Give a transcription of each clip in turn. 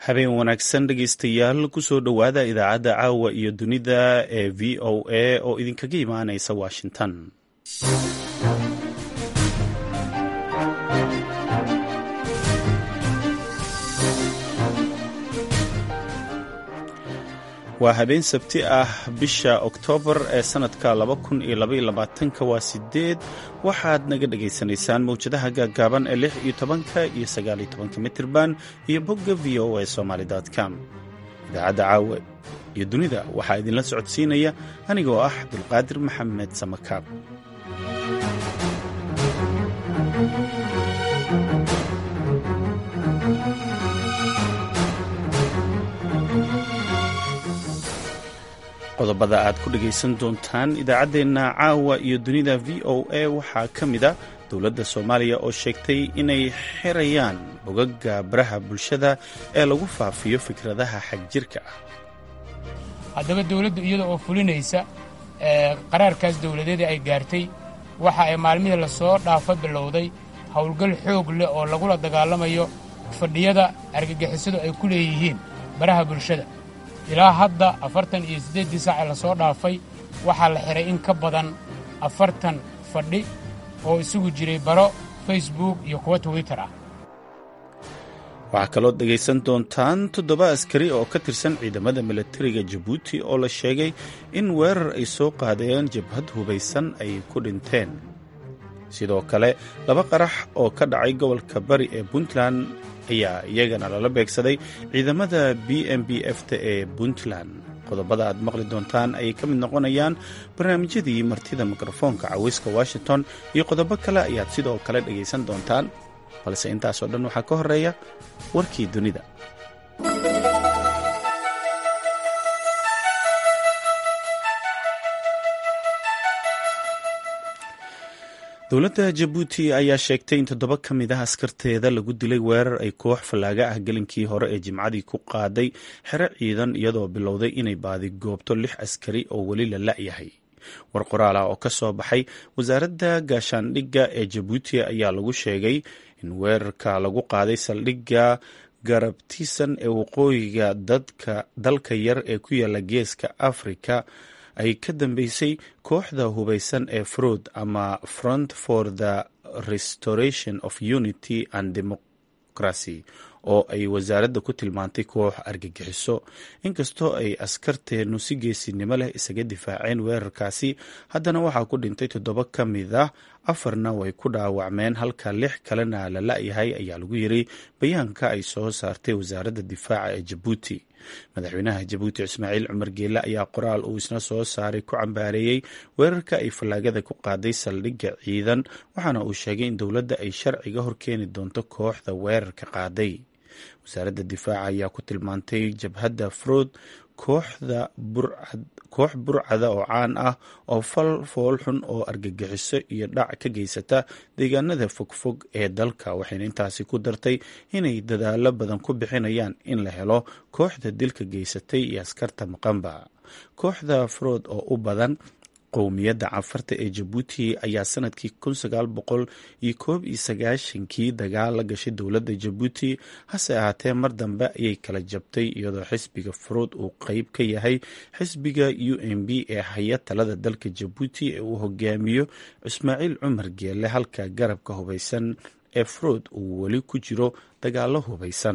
habeen wanaagsan dhegaystayaal kusoo dhowaada idaacadda caawa iyo dunida ee v o a oo idinkaga imaanaysa washington waa habeen sabti ah bisha oktoobar ee sannadka waa sideed waxaad naga dhagaysanaysaan mawjadaha gaaggaaban ee lix iyo tobanka iyo sagaal iyo tobanka mitirban iyo bogga v o a somaly com idaacadda caawa iyo dunida waxaa idinla socodsiinaya aniga oo ah abdulqaadir maxamed samakaab qodobada aad ku dhegaysan doontaan idaacaddeenna caawa iyo dunida v o a waxaa ka mid a dowladda soomaaliya oo sheegtay inay xirayaan bogagga baraha bulshada ee lagu faafiyo fikradaha xagjirka ah haddaba dawladdu iyada oo fulinaysa qaraarkaas dawladeeda ay gaartay waxa ay maalmihii lasoo dhaafa bilowday howlgal xoog leh oo lagula dagaalamayo fadhiyada argagixisadu ay ku leeyihiin baraha bulshada ilaa hadda afartan iyo siddeeddii saace lasoo dhaafay waxaa la xidhay in ka badan afartan fadhi oo isugu jiray baro facebook iyo kuwa twitter ah waxaa kaloo dhegaysan doontaan toddoba askari oo ka tirsan ciidamada milatariga jabuuti oo la sheegay in weerar ay soo qaadeen jabhad hubaysan ay ku dhinteen sidoo kale laba qarax oo ka dhacay gobolka bari ee puntland ayaa iyagana lala beegsaday ciidamada b m b f ta ee puntland qodobada aad maqli doontaan ayay ka mid noqonayaan barnaamijyadii martida mikrofoonka caweyska washington iyo qodobo kale ayaad sidoo kale dhegaysan doontaan balse intaasoo dhan waxaa ka horeeya warkii dunida dowladda jabuuti ayaa sheegtay in toddoba ka mid ah askarteeda lagu dilay weerar ay koox fallaaga ah gelinkii hore ee jimcadii ku qaaday xero ciidan iyadoo bilowday inay baadigoobto lix askari oo weli la la'yahay war qoraal ah oo ka soo baxay wasaaradda gaashaandhigga ee jabuuti ayaa lagu sheegay in weerarka lagu qaaday saldhigga garabtiisan ee waqooyiga dalka yar ee ku yaala geeska afrika ay ka dambeysay kooxda hubaysan ee frood ama front for the restoration of unity and democracy oo ay wasaaradda ku tilmaantay koox argagixiso inkastoo ay askarteennu si geesinimo leh isaga difaaceen weerarkaasi haddana waxaa ku dhintay toddoba ka mid ah afarna way ku dhaawacmeen halka lix kalena la la'yahay ayaa lagu yiri bayaanka ay soo saartay wasaaradda difaaca ee jabuuti madaxweynaha jabuuti ismaaciil cumar geele ayaa qoraal uu isna soo saaray ku cambaareeyey weerarka ay fallaagada ku qaaday saldhigga ciidan waxaana uu sheegay in dowladda ay sharciga horkeeni doonto kooxda weerarka qaaday wasaaradda difaaca ayaa ku tilmaantay jabhadda frood kooxda koox burcada oo caan ah oo fal foolxun oo argagixiso iyo dhac ka geysata deegaanada fogfog ee dalka waxayna intaasi ku dartay inay dadaalo badan ku bixinayaan in la helo kooxda dilka geysatay iyo askarta maqanba kooxda frood oo u badan qowmiyadda cafarta ee jabuuti ayaa sanadkii kun sagaal boqol iyo koob iyo sagaashankii dagaal la gashay dowladda jabuuti hase ahaatee mar dambe ayay kala jabtay iyadoo xisbiga furuud uu qeyb ka yahay xisbiga u m b ee haya talada dalka jabuuti ee uu hogaamiyo ismaaciil cumar geele halka garabka hubaysan ee furuud uu weli ku jiro dagaalo hubaysan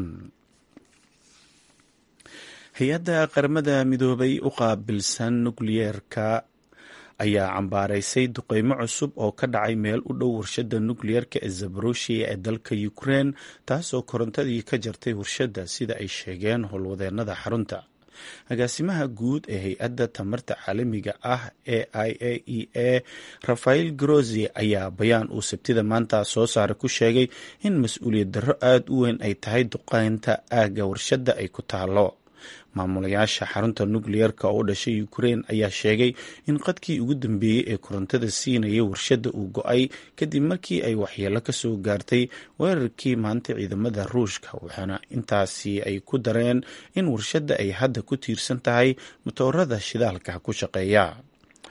hay-adda qaramada midoobay u qaabilsan nukliyeerka ayaa cambaaraysay duqeymo cusub oo ka dhacay meel u dhow warshadda nukliyeerka ee zaboroshiya ee dalka ukrein taasoo korontadii ka jartay warshadda sida ay sheegeen howlwadeennada xarunta agaasimaha guud ee hay-adda tamarta caalamiga ah ee i a e a rafael grozi ayaa bayaan uu sabtida maanta soo saaray ku sheegay in mas-uuliyad darro aada u weyn ay tahay duqeynta aagga warshadda ay ku taalo maamulayaasha xarunta nukliyeerka oo u dhashay ukrein ayaa sheegay in qadkii ugu dambeeyey ee korontada siinayay warshadda uu go-ay kadib markii ay waxyeelo ka soo gaartay weerarkii maanta ciidamada ruushka waxaana intaasi ay ku dareen in warshadda ay hadda ku tiirsan tahay matoorada shidaalka ku shaqeeya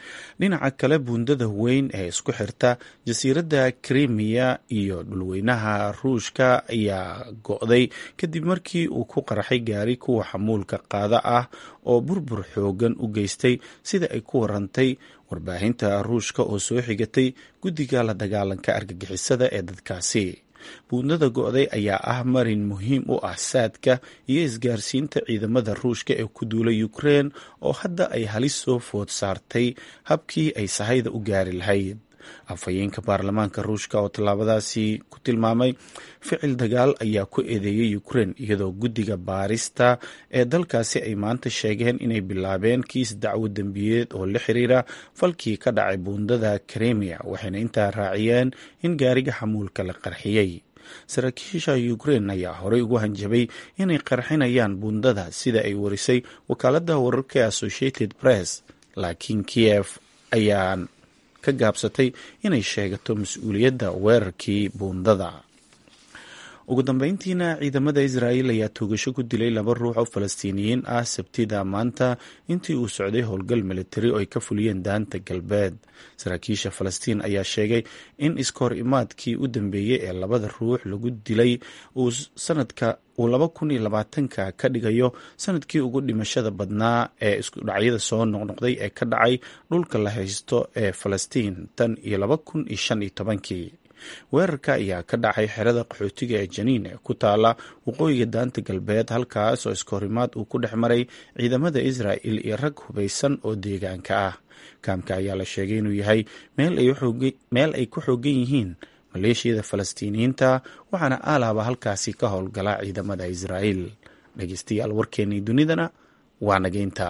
dhinaca kale buundada weyn ee isku xirta jasiiradda krimiya iyo dhulweynaha ruushka ayaa go-day kadib markii uu ku qarxay gaari kuwa xamuulka qaada ah oo burbur xoogan u geystay sida ay ku warantay warbaahinta ruushka oo soo xigatay guddiga la dagaalanka argagixisada ee dadkaasi buundada go-day ayaa ah marin muhiim u ah saadka iyo isgaarsiinta ciidamada ruushka ee ku duulay ukrein oo hadda ay halis soo food saartay habkii ay sahayda u gaari lahayd afhayeenka baarlamaanka ruushka oo tallaabadaasi ku tilmaamay ficil dagaal ayaa ku eedeeyay ukrein iyadoo guddiga baarista ee dalkaasi ay maanta sheegeen inay bilaabeen kiis dacwo dembiyeed oo la xiriira falkii ka dhacay buundada kremia waxayna intaa raaciyeen in gaariga xamuulka la qarxiyey saraakiisha ukrein ayaa horey ugu hanjabay inay qarxinayaan buundada sida ay warisay wakaaladda wararka ee associated press laakiin kiev ayaan ka gaabsatay inay sheegato mas-uuliyadda weerarkii buundada ugu dambeyntiina ciidamada israa'iil ayaa toogasho ku dilay laba ruux oo falastiiniyiin ah sabtida maanta intii uu socday howlgal militari oo ay ka fuliyeen daanta galbeed saraakiisha falastiin ayaa sheegay in iskahor imaadkii u dambeeyey ee labada ruux lagu dilay uu sanadka uu laba kun iyo labaatanka ka dhigayo sanadkii ugu dhimashada badnaa ee iskudhacyada soo noqnoqday ee ka dhacay dhulka la haysto ee falastiin tan iyo laba kun iyo shan iyo tobankii weerarka ayaa ka dhacay xerada qaxootiga ee janiin ee ku taala waqooyiga daanta galbeed halkaas oo iskahorimaad uu ku dhex maray ciidamada israa'il iyo rag hubaysan oo deegaanka ah kaamka ayaa la sheegay inuu yahay meel ay ku xoogan yihiin maleeshiyada falastiiniyiinta waxaana aalaaba halkaasi ka howlgala ciidamada israa'iil dhegeystayaal warkeennii dunidana waa nageynta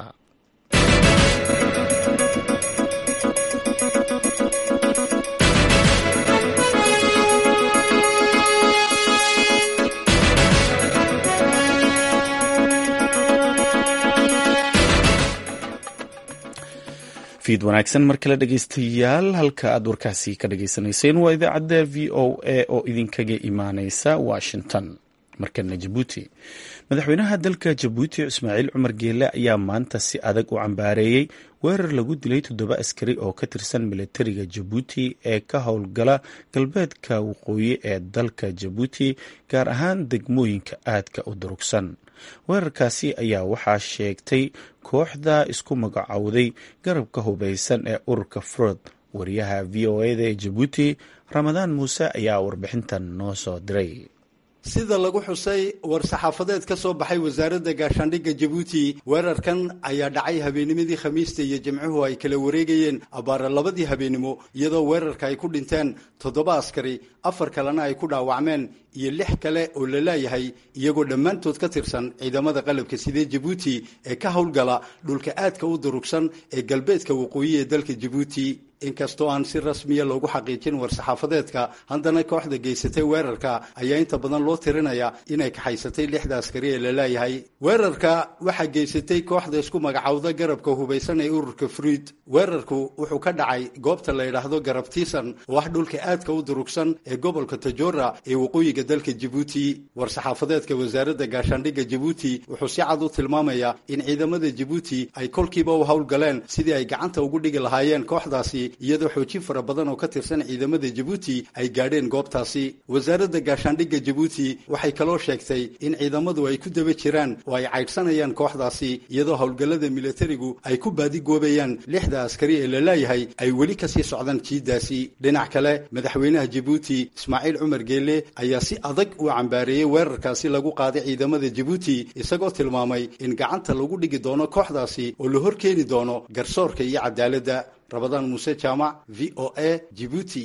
fiid wanaagsan mar kale dhegeystayaal halka aad warkaasi ka dhageysanayseen waa idaacadda v o a oo idinkaga imaaneysa washington markana jabuuti madaxweynaha dalka jabuuti ismaaciil cumar geele ayaa maanta si adag u cambaareeyey weerar lagu dilay toddoba askari oo ka tirsan militariga jabuuti ee ka howlgala galbeedka waqooyi ee dalka jabuuti gaar ahaan degmooyinka aadka u durugsan weerarkaasi ayaa waxaa sheegtay kooxda isku magacowday garabka hubaysan ee ururka frood wariyaha v o eda ee jabuuti ramadaan muuse ayaa warbixintan noo soo diray sida lagu xusay war-saxaafadeed ka soo baxay wasaaradda gaashaandhigga jabuuti weerarkan ayaa dhacay habeenimadii khamiista iyo jimcuhu ay kala wareegayeen abbaara labadii habeenimo iyadoo weerarka ay ku dhinteen toddoba askari afar kalena ay ku dhaawacmeen iyo lix kale oo la laayahay iyagoo dhammaantood ka tirsan ciidamada qalabka sidee jabuuti ee ka howlgala dhulka aadka u durugsan ee galbeedka waqooyi ee dalka jabuuti inkastoo aan si rasmiya loogu xaqiijin war-saxaafadeedka haddana kooxda geysatay weerarka ayaa inta badan loo tirinaya inay kaxaysatay lixda askari ee la laayahay weerarka waxaa geysatay kooxda isku magacowda garabka hubaysan ee ururka fruid weerarku wuxuu ka dhacay goobta la yidhaahdo garabtiisan oo ah dhulka aadka u durugsan ee gobolka tajora ee waqooyiga dalka jabuuti war-saxaafadeedka wasaaradda gaashaandhigga jabuuti wuxuu si cad u tilmaamayaa in ciidamada jabuuti ay kolkiiba u howlgaleen sidii ay gacanta ugu dhigi lahaayeen kooxdaasi iyadoo xoojin fara badan oo ka tirsan ciidamada jabuuti ay gaadheen goobtaasi wasaaradda gaashaandhigga jabuuti waxay kaloo sheegtay in ciidamadu ay ku daba jiraan oo ay caydhsanayaan kooxdaasi iyadoo howlgallada militarigu ay ku baadigoobayaan lixda askari ee la laayahay ay weli kasii socdaan jiiddaasi dhinac kale madaxweynaha jabuuti ismaaciil cumar geele ayaa si adag u cambaareeyey weerarkaasi lagu qaaday ciidamada jabuuti isagoo tilmaamay in gacanta lagu dhigi doono kooxdaasi oo la hor keeni doono garsoorka iyo cadaaladda rabadaan muuse jaamac v o a jibuuti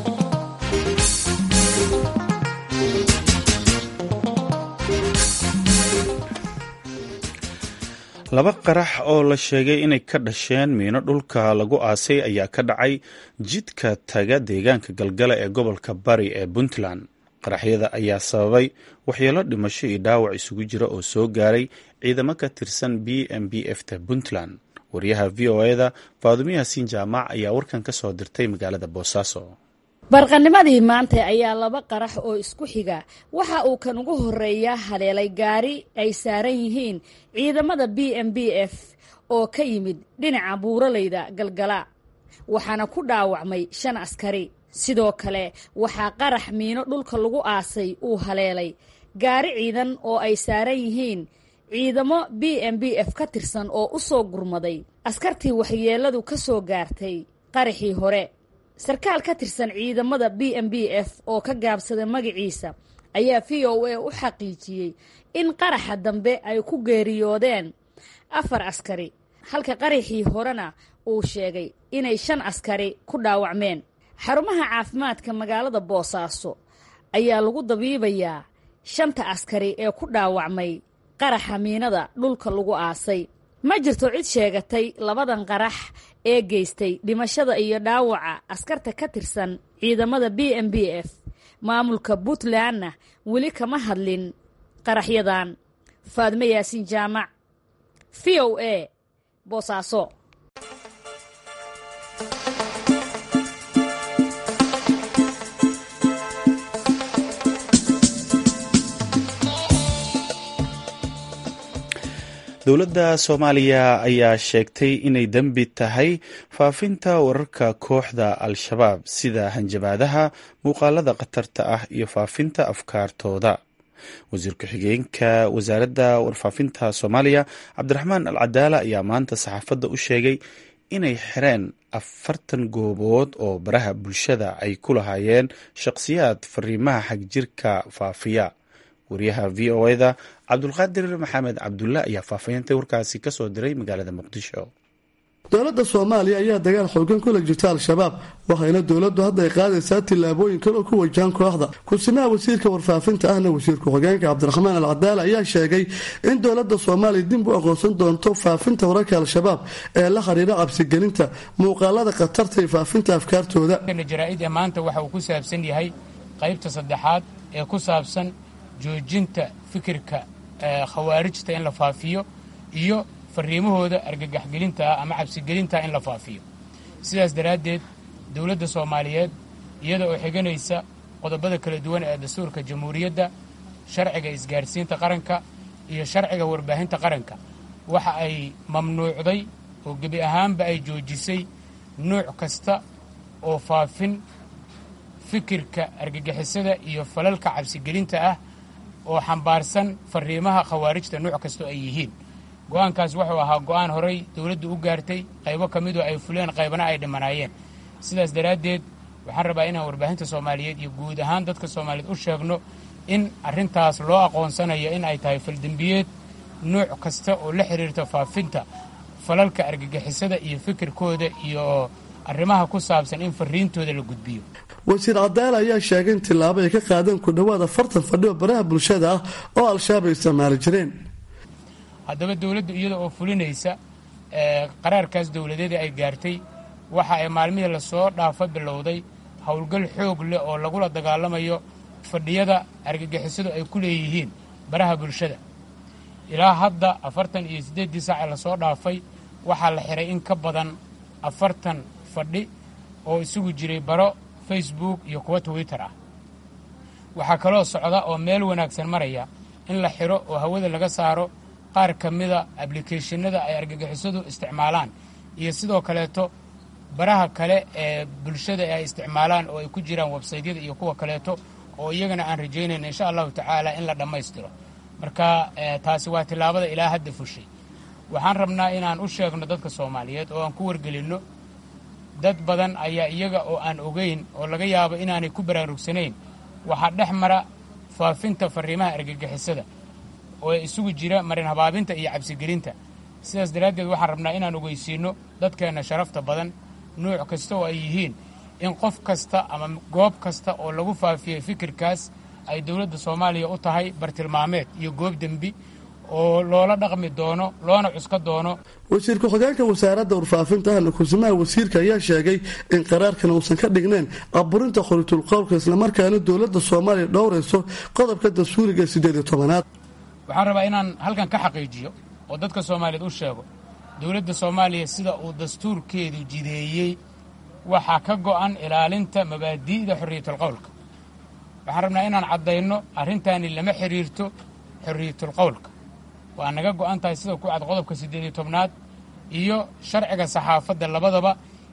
laba qarax oo la sheegay inay ka dhasheen miino dhulka lagu aasay ayaa ka dhacay jidka taga deegaanka galgala ee gobolka bari ee puntland qaraxyada ayaa sababay waxyeelo dhimasho iyo dhaawac isugu jira oo soo gaaray ciidamo ka tirsan b m b f ta puntland waryaha v o eda faadumo yaasiin jaamac ayaa warkan ka soo dirtay magaalada boosaaso barqanimadii maanta ayaa laba qarax oo isku xiga waxa uu kan ugu horeeya haleelay gaari ay saaran yihiin ciidamada b m b f oo ka yimid dhinaca buuraleyda galgala waxaana ku dhaawacmay shan askari sidoo kale waxaa qarax miino dhulka lagu aasay uu haleelay gaari ciidan oo ay saaran yihiin ciidamo b m b f ka tirsan oo u soo gurmaday askartii waxyeelladu ka soo gaartay qaraxii hore sarkaal ka tirsan ciidamada b m b f oo ka gaabsaday magaciisa ayaa v o a u xaqiijiyey in qaraxa dambe ay ku geeriyoodeen afar askari halka qaraxii horena uu sheegay inay shan askari ku dhaawacmeen xarumaha caafimaadka magaalada boosaaso ayaa lagu dabiibayaa shanta askari ee ku dhaawacmay qaraxa miinada dhulka lagu aasay ma jirto cid sheegatay labadan qarax ee geystay dhimashada iyo dhaawaca askarta ka tirsan ciidamada b m b f maamulka puntlandna weli kama hadlin qaraxyadan faadme yaasiin jaamac v o a boosaaso dowladda soomaaliya ayaa sheegtay inay dembi tahay faafinta wararka kooxda al-shabaab sida hanjabaadaha muuqaalada khatarta ah iyo faafinta afkaartooda wasiir ku-xigeenka wasaaradda warfaafinta soomaaliya cabdiraxmaan al cadaala ayaa maanta saxaafadda u sheegay inay xireen afartan goobood oo baraha bulshada ay ku lahaayeen shaqhsiyaad fariimaha xagjirka faafiya wariyaha v o eda cabdulqaadir maxamed cabdulla ayaa faahfaahinta warkaasi kasoo diray magaalada muqdisho dowladda soomaaliya ayaa dagaal xoogan kula jirta al-shabaab waxayna dowladdu hadda ay qaadaysaa tillaabooyin kale oo ku wajahan kooxda kursimaha wasiirka warfaafinta ahna wasiir ku-xigeenka cabdiraxmaan al cadaala ayaa sheegay in dowladda soomaaliya dib u aqoonsan doonto faafinta wararka al-shabaab ee la xiriira cabsigelinta muuqaalada khatarta iyo faafinta afkaartooda jaraa'id ee maanta waxa uu ku saabsan yahay qaybta saddexaad ee ku saabsan joojinta fikirka khawaarijta in la faafiyo iyo fariimahooda argagaxgelinta ah ama cabsigelinta in la faafiyo sidaas daraaddeed dowladda soomaaliyeed iyada oo xiganaysa qodobada kala duwan ee dastuurka jamhuuriyadda sharciga isgaarsiinta qaranka iyo sharciga warbaahinta qaranka waxa ay mamnuucday oo gebi ahaanba ay joojisay nuuc kasta oo faafin fikirka argagixisada iyo falalka cabsigelinta ah oo xambaarsan fariimaha khawaarijta nuuc kastoo ay yihiin go'aankaas wuxuu ahaa go'aan horay dowladdu u gaartay qaybo ka midoo ay fuleen qaybana ay dhimanaayeen sidaas daraaddeed waxaan rabaa inaan warbaahinta soomaaliyeed iyo guud ahaan dadka soomaaliyeed u sheegno in arrintaas loo aqoonsanayo in ay tahay faldembiyeed nuuc kasta oo la xiriirta faafinta falalka argagixisada iyo fikirkooda iyo arrimaha ku saabsan in fariintooda la gudbiyo wasiir cadaala ayaa sheegay in tillaabo ay ka qaadeen ku dhowaad afartan fadhi oo baraha bulshada ah oo al-shabaab ay isticmaali jireen haddaba dowladdu iyada oo fulinaysa qaraarkaas dowladeeda ay gaartay waxa ay maalmihii lasoo dhaafa bilowday howlgal xoog leh oo lagula dagaalamayo fadhiyada argagixisadu ay ku leeyihiin baraha bulshada ilaa hadda afartan iyo siddeeddii saac ee lasoo dhaafay waxaa la xiray in ka badan afartan fadhi oo isugu jiray baro facebook iyo kuwa twitter ah waxaa kaloo socda oo meel wanaagsan maraya in la xiro oo hawada laga saaro qaar ka mida ablicathonada ay argagixisadu isticmaalaan iyo sidoo kaleeto baraha kale ee bulshada ay isticmaalaan oo ay ku jiraan websaytyada iyo kuwa kaleeto oo iyagana aan rajaynayna insha allahu tacaala in la dhammaystiro marka taasi waa tillaabada ilaa hadda fushay waxaan rabnaa inaan u sheegno dadka soomaaliyeed oo aan ku wargelinno dad badan ayaa iyaga oo aan ogeyn oo laga yaabo inaanay ku baraarugsanayn waxaa dhex mara faafinta fariimaha argagixisada oo isugu jira marin habaabinta iyo cabsigelinta sidaas daraaddeed waxaan rabnaa inaan ogeysiinno dadkeenna sharafta badan nuuc kasta oo ay yihiin in qof kasta ama goob kasta oo lagu faafiyey fikirkaas ay dowladda soomaaliya u tahay bartilmaameed iyo goob dembi oo loola dhaqmi doono loona cuska doono wasiir ku-xigeenka wasaaradda warfaafinta ahna kursimaha wasiirka ayaa sheegay in qaraarkan uusan ka dhignayn aburinta qoritulqowlka islamarkaana dowladda soomaaliya dhowrayso qodobka dastuuriga siddeed iyo tobanaad waxaan rabaa inaan halkan ka xaqiijiyo oo dadka soomaaliyeed u sheego dowladda soomaaliya sida uu dastuurkeedu jideeyey waxaa ka go'an ilaalinta mabaadi'da xorriyatulqowlka waxaan rabnaa inaan caddayno arrintaani lama xidhiirto xorriyatulqowlka waa naga go'an tahay sida ku cad qodobka siddeed iyo tobnaad iyo sharciga saxaafadda labadaba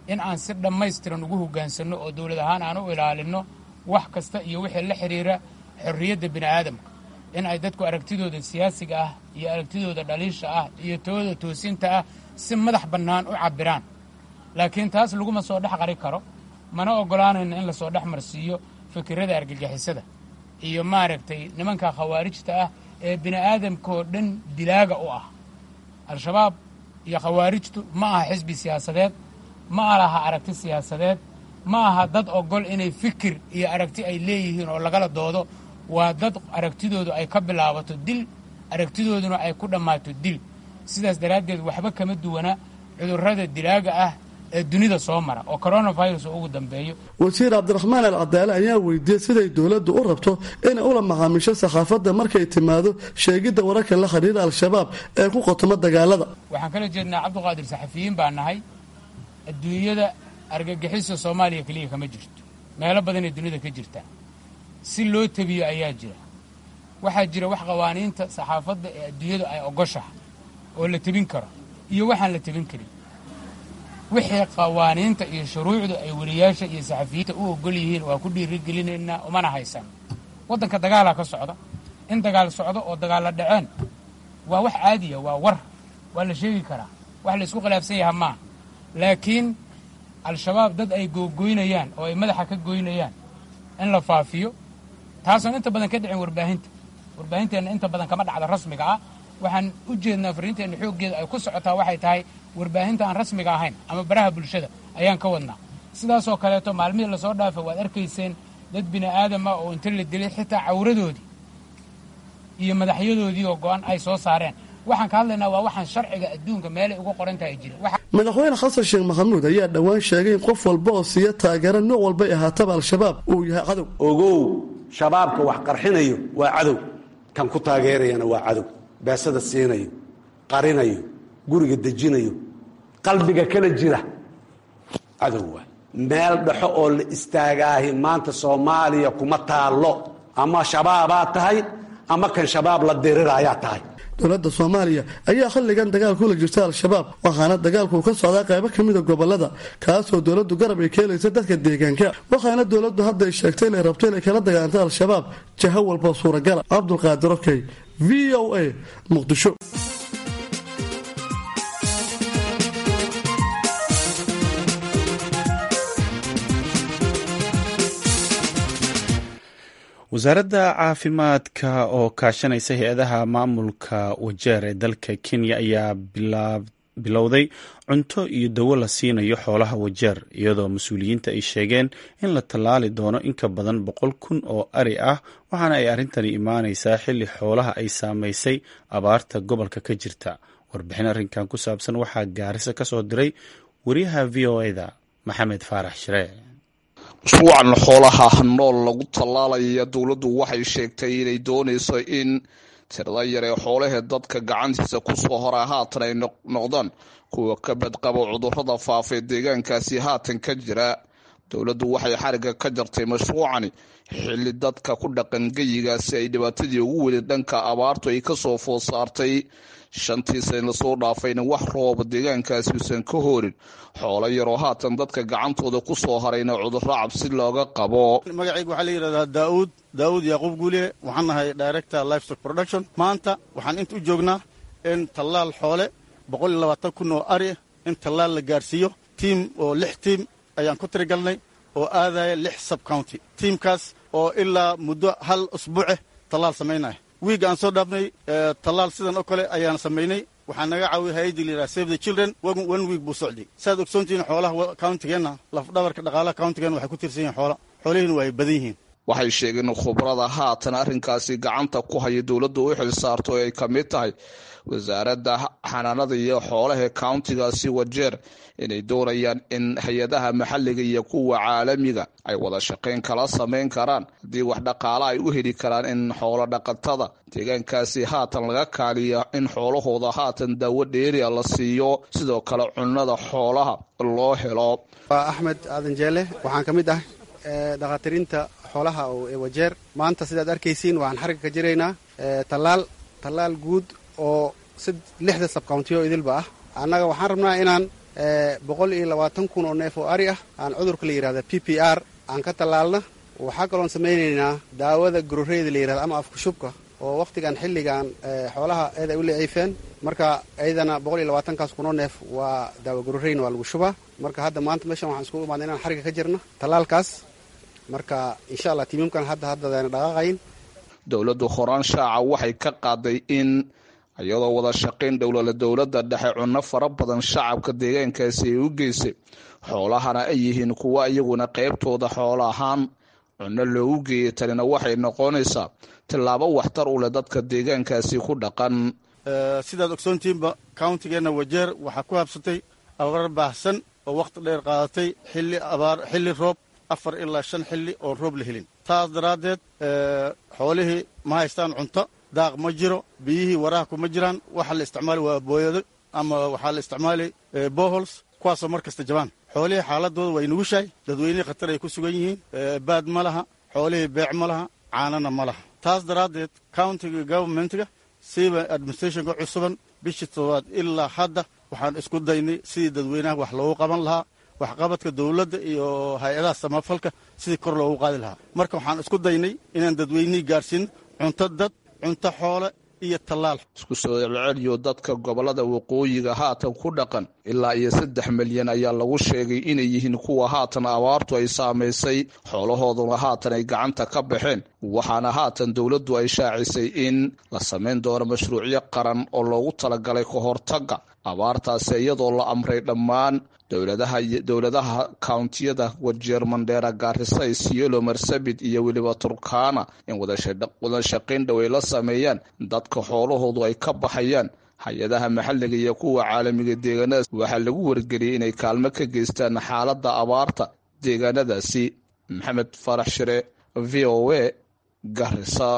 in aan si dhammaystiran ugu hoggaansanno oo dowlad ahaan aan u ilaalinno wax kasta iyo wixii la xidhiira xorriyadda bini aadamka in ay dadku aragtidooda siyaasiga ah iyo aragtidooda dhaliisha ah iyo tooda toosinta ah si madax bannaan u cabbiraan laakiin taas laguma soo dhex qari karo mana oggolaanayno in lasoo dhex marsiiyo fikirada argagixisada iyo maaragtay nimanka khawaarijta ah ee bini aadamkaoo dhan dilaaga u ah al-shabaab iyo khawaarijtu ma aha xisbi siyaasadeed ma alaha aragti siyaasadeed ma aha dad ogol inay fikir iyo aragti ay leeyihiin oo lagala doodo waa dad aragtidoodu ay ka bilaabato dil aragtidooduna ay ku dhammaato dil sidaas daraaddeed waxba kama duwana cudurrada dilaaga ah ee dunida soo mara oo coronavirus oo ugu dambeeyo wasiir cabdiraxmaan al cadaale ayaa weydiiyey siday dowladdu u rabto inay ula macaamisho saxaafadda markay timaado sheegidda wararka la xidhiira al-shabaab ee ku qotoma dagaalada waxaan kala jeednaa cabdiqaadir saxafiyiin baa nahay adduunyada argagixisa soomaaliya keliya kama jirto meelo badanay dunida ka jirtaa si loo tebiyo ayaa jira waxaa jira wax qawaaniinta saxaafadda ee adduunyadu ay ogoshaha oo la tebin karo iyo waxaan la tebin karin wixii qawaaniinta iyo shuruucdu ay wariyaasha iyo saxafiyiinta u ogol yihiin waa ku dhiirigelinaynaa umana haysan waddanka dagaalaa ka socda in dagaal socdo oo dagaalla dhaceen waa wax caadiya waa war waa la sheegi karaa wax la isku khilaafsan yaha maaha laakiin al-shabaab dad ay googoynayaan oo ay madaxa ka goynayaan in la faafiyo taasoon inta badan ka dhicin warbaahinta warbaahinteenna inta badan kama dhacda rasmiga ah waxaan u jeednaa fariinteenna xooggeeda ay ku socotaa waxay tahay warbaahinta aan rasmiga ahayn ama baraha bulshada ayaan ka wadnaa sidaasoo kaleeto maalmihii lasoo dhaafay waad arkayseen dad bini aadama oo inta la dilay xitaa cawradoodii iyo madaxyadoodii oo go-an ay soo saareen waxaan ka hadlaynaa waa waxaan sharciga adduunka meelay uga qoran tahay jira madaxweyne xasan sheekh maxamuud ayaa dhowaan sheegay in qof walba oo siiya taageero nooc walbay ahaataba al-shabaab uu yahay cadow ogow shabaabka wax qarxinayo waa cadow kan ku taageerayana waa cadow beesada siinayo qarinayo guriga dejinayo qalbiga kala jira cadow waa meel dhexo oo la istaagaahi maanta soomaaliya kuma taallo ama shabaabaa tahay ama kan shabaab la diriraayaa tahay dowladda soomaaliya ayaa xilligan dagaal kula jirta al-shabaab waxaana dagaalku ka socdaa qaybo ka mida gobolada kaasoo dowladdu garab ay keenaysa dadka deegaanka waxaana dowladdu hadda ay sheegtay inay rabto inay kala dagaanto al-shabaab jaho walba suuragala cabdulqaadir okey v o a muqdisho wasaaradda caafimaadka oo kaashanaysa hay-adaha maamulka wajeer ee dalka kenya ayaa bilowday cunto iyo dawo la siinayo xoolaha wajeer iyadoo mas-uuliyiinta ay sheegeen in la tallaali doono in ka badan boqol kun oo ari ah waxaana ay arrintani imaaneysaa xilli xoolaha ay saameysay abaarta gobolka ka jirta warbixin arrinkan ku saabsan waxaa gaarisa ka soo diray wariyaha v o eda maxamed faarax shiree mashruucan xoolaha nool lagu tallaalaya dowladdu waxay sheegtay inay doonayso in tirada yar ee xoolahee dadka gacantiisa kusoo hora haatan ay noqdaan kuwa ka badqabo cudurrada faafee deegaankaasi haatan ka jira dowladdu waxay xariga ka jartay mashruucani xilli dadka ku dhaqan geyigaasi ay dhibaatadii ugu weli dhanka abaartu ay kasoo food saartay shantii san lasoo dhaafayna wax rooba deegaankaasi uusan ka horin xoolo yaroo haatan dadka gacantooda kusoo harayna cudurro cabsi looga qabo magacayga waxaa la yidhahdaa daauud daauud yaaquub guuliye waxaan nahay director livestock production maanta waxaan inta u joognaa in tallaal xoole boqol iyo labaatan kun oo ari in tallaal la gaarsiiyo tiim oo lix tiim ayaan ku tirigalnay oo aadaya lix sub county tiimkaas oo ilaa muddo hal usbuuce tallaal samaynaya wiig aan soo dhaafnay tallaal sidan oo kale ayaan samaynay waxaa naga caawiyay hay-addii la yidhaha save the children one week buu socday saaad ogsoontihiin xoolaha countigeenna lafdhabarka dhaqaalaha countigeenna waxay ku tirsan yihin xoola xoolihiina waa ay badan yihiin waxay sheegeen khubrada haatan arrinkaasi gacanta ku haya dowladda u xil saarto oo ay ka mid tahay wasaaradda xanaanada iyo xoolaha countigaasi wajeer inay doonayaan in hay-adaha maxalliga iyo kuwa caalamiga ay wada shaqayn kala samayn karaan haddii wax dhaqaale ay u heli karaan in xoolo dhaqatada deegaankaasi haatan laga kaaliya in xoolahooda haatan daawo dheeriya la siiyo sidoo kale cunnada xoolaha loo helo waa axmed aadan jeele waxaan ka mid ah dhakhaatiriinta xoolaha ee wajeer maanta sidaad arkaysiin waxaan xarigga ka jiraynaa tallaal tallaal guud oo lixda sabcountiyo idilba ah annaga waxaan rabnaa inaan boqol iyo labaatan kun oo neef oo ari ah aan cudurka la yidhahda p p r aan ka tallaalna waxaa kaloon samaynaynaa daawada gororeyda la yidhahda ama afkushubka oo wakhtigan xilligan xoolaha eed ay u leeciifeen marka ayadana boqol iyo labaatankaas kunoo neef waa daawa gororeyna waa lagu shubaa marka hadda maanta meeshan waxaan iskugu imaadna inaan xariga ka jirna tallaalkaas marka insha allah tiimamkan hadda haddadayna dhaqaaqayn dowladdu horaan shaaca waxay ka qaaday in iyadoo wada shaqayn dhowlala dowladda dhexe cunno fara badan shacabka deegaankaasi ay u geysay xoolahana ay yihiin kuwa iyaguna qaybtooda xoolo ahaan cunno loogu geeyay tanina waxay noqonaysaa tillaabo waxtar u leh dadka deegaankaasi ku dhaqan sidaad ogsoontihiinba countigeenna wajeer waxaa ku habsatay abaar baahsan oo wakhti dheer qaadatay xilli abaar xilli roob afar ilaa shan xilli oon roob la helin taas daraaddeed xoolihii ma haystaan cunto daaq ma jiro biyihii waraha kuma jiraan waxa la isticmaali waa booyado ama waxaa la isticmaali bohols kuwaasoo mar kasta jabaan xoolihii xaaladooda way nugushahay dadweynihii khatar ay ku sugan yihiin baad ma laha xoolihii beec ma laha caanana ma laha taas daraaddeed countiga governmentga siiba administrationka cusuban bishii toddobaad ilaa hadda waxaan isku daynay sidii dadweynaha wax loogu qaban lahaa waxqabadka dowladda iyo hay-adaha samafalka sidii kor loogu qaadi lahaa marka waxaan isku daynay inaan dadweynihii gaarsiin cunto dad cunto xoole iyo tallaal isku soo celceliyo dadka gobollada waqooyiga haatan ku dhaqan ilaa iyo saddex milyan ayaa lagu sheegay inay yihiin kuwa haatan abaartu ay saamaysay xoolahooduna haatan ay gacanta ka baxeen waxaana haatan dowladdu ay shaacisay in la samayn doono mashruucyo qaran oo loogu talagalay ka hortagga abaartaasi iyadoo la amray dhammaan dowladaha kountiyada wajeer mandheera gaarisa isiolo marsabit iyo weliba turkana in wada shaqayn dhow ay la sameeyaan dadka xoolahoodu ay ka baxayaan hay-adaha maxalliga iyo kuwa caalamiga deegaanadaas waxaa lagu wargeliyey inay kaalmo ka geystaan xaaladda abaarta deegaanadaasi maxamed farax shire v o a garisa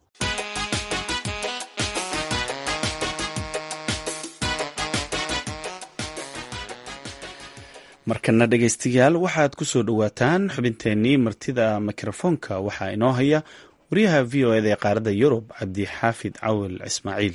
markana dhegaystayaal waxaad ku soo dhowaataan xubinteennii martida mikrofoonka waxaa inoo haya wariyaha v o eda ee qaaradda yurub cabdixaafid cawil ismaaciil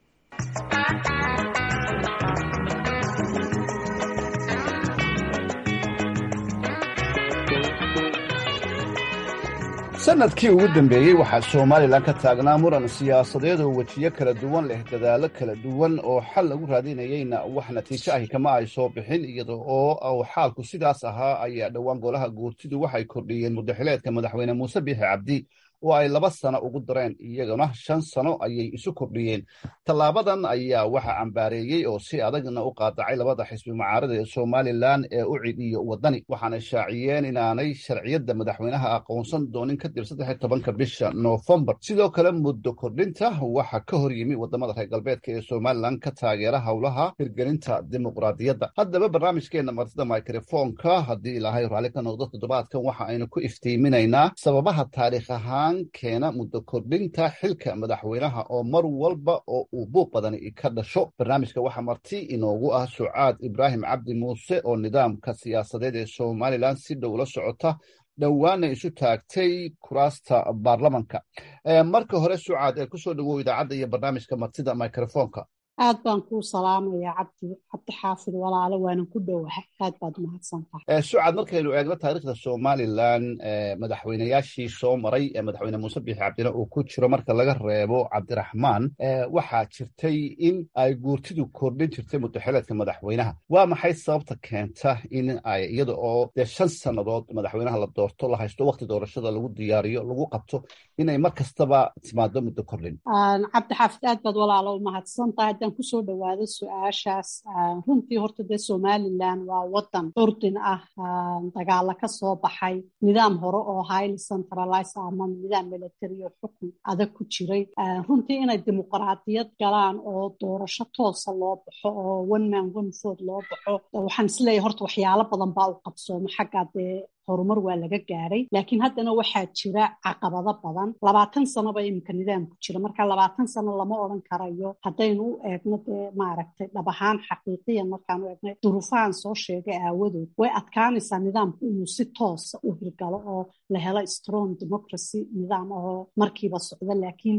sanadkii ugu dambeeyey waxaa somalilan ka taagnaa muran siyaasadeed oo wejiyo kala duwan leh dadaallo kala duwan oo xal lagu raadinayeyna wax natiijo ahi kama ay soo bixin iyada oo xaalku sidaas ahaa ayaa dhowaan golaha guurtidu waxay kordhiyeen mudaxileedka madaxweyne muuse biixi cabdi oo ay laba sano ugu dareen iyaguna shan sano ayay isu kordhiyeen tallaabadan ayaa waxa cambaareeyey oo si adagna u qaadacay labada xisbi mucaarada ee somalilan ee u cid iyo wadani waxaana shaaciyeen inaanay sharciyadda madaxweynaha aqoonsan doonin kadib saddex tobanka bisha noofembar sidoo kale muddo kordhinta waxa ka hor yimi wadamada reer galbeedka ee somalilan ka taageera howlaha hirgelinta dimuqraadiyadda haddaba barnaamijkeena martida mikrofoonka haddii ilaahay raalli ka noqdo toddobaadkan waxa aynu ku iftiiminaynaa sababaha taariikh ahaan keena muddo kordhinta xilka madaxweynaha oo mar walba oo uu buuq badani ka dhasho barnaamijka waxaa marti inoogu ah sucaad ibraahim cabdi muuse oo nidaamka siyaasadeed ee somalilan si dhow la socota dhowaana isu taagtay kuraasta baarlamanka marka hore sucaad ee kusoo dhawow idaacadda iyo barnaamijka martida microfoonka aad baan kuu salaamayaa cabdi cabdi xaafid walaalo waanan ku dhowahay aad baad umahadsantahay sucad markaynu eegno taariikhda somalilan madaxweynayaashii soo maray ee madaxweyne muuse biixi cabdina uu ku jiro marka laga reebo cabdiraxmaan waxaa jirtay in ay guurtidu kordhin jirtay mudaxileedka madaxweynaha waa maxay sababta keenta in ay iyada oo dee shan sannadood madaxweynaha la doorto la haysto waqti doorashada lagu diyaariyo lagu qabto inay mar kastaba timaado muddo kordhin cabdi xaafid aad baad walaalo umahadsantahay haddaan kusoo dhawaado su-aashaas runtii horta dee somalilan waa wadan curdin ah dagaalo ka soo baxay nidaam hore oo highly centralize ama nidaam military oo xukun adag ku jiray runtii inay dimuqraadiyad galaan oo doorasho toosa loo baxo oo one man one vote loo baxo waxaan isleeyahay horta waxyaalo badan baa u qabsooma xaggaa dee horumar waa laga gaadhay laakiin haddana waxaa jira caqabado badan labaatan sanoba iminka nidaamku jira marka labaatan sano lama odran karayo haddaynu u eegno dee maaragtay dhab ahaan xaqiiqiyan markaanu eegnay duruufahan soo sheegay aawadood way adkaanaysaa nidaamku inuu si toosa u hirgalo oo la helo strong democracy nidaam oo markiiba socdo laakiin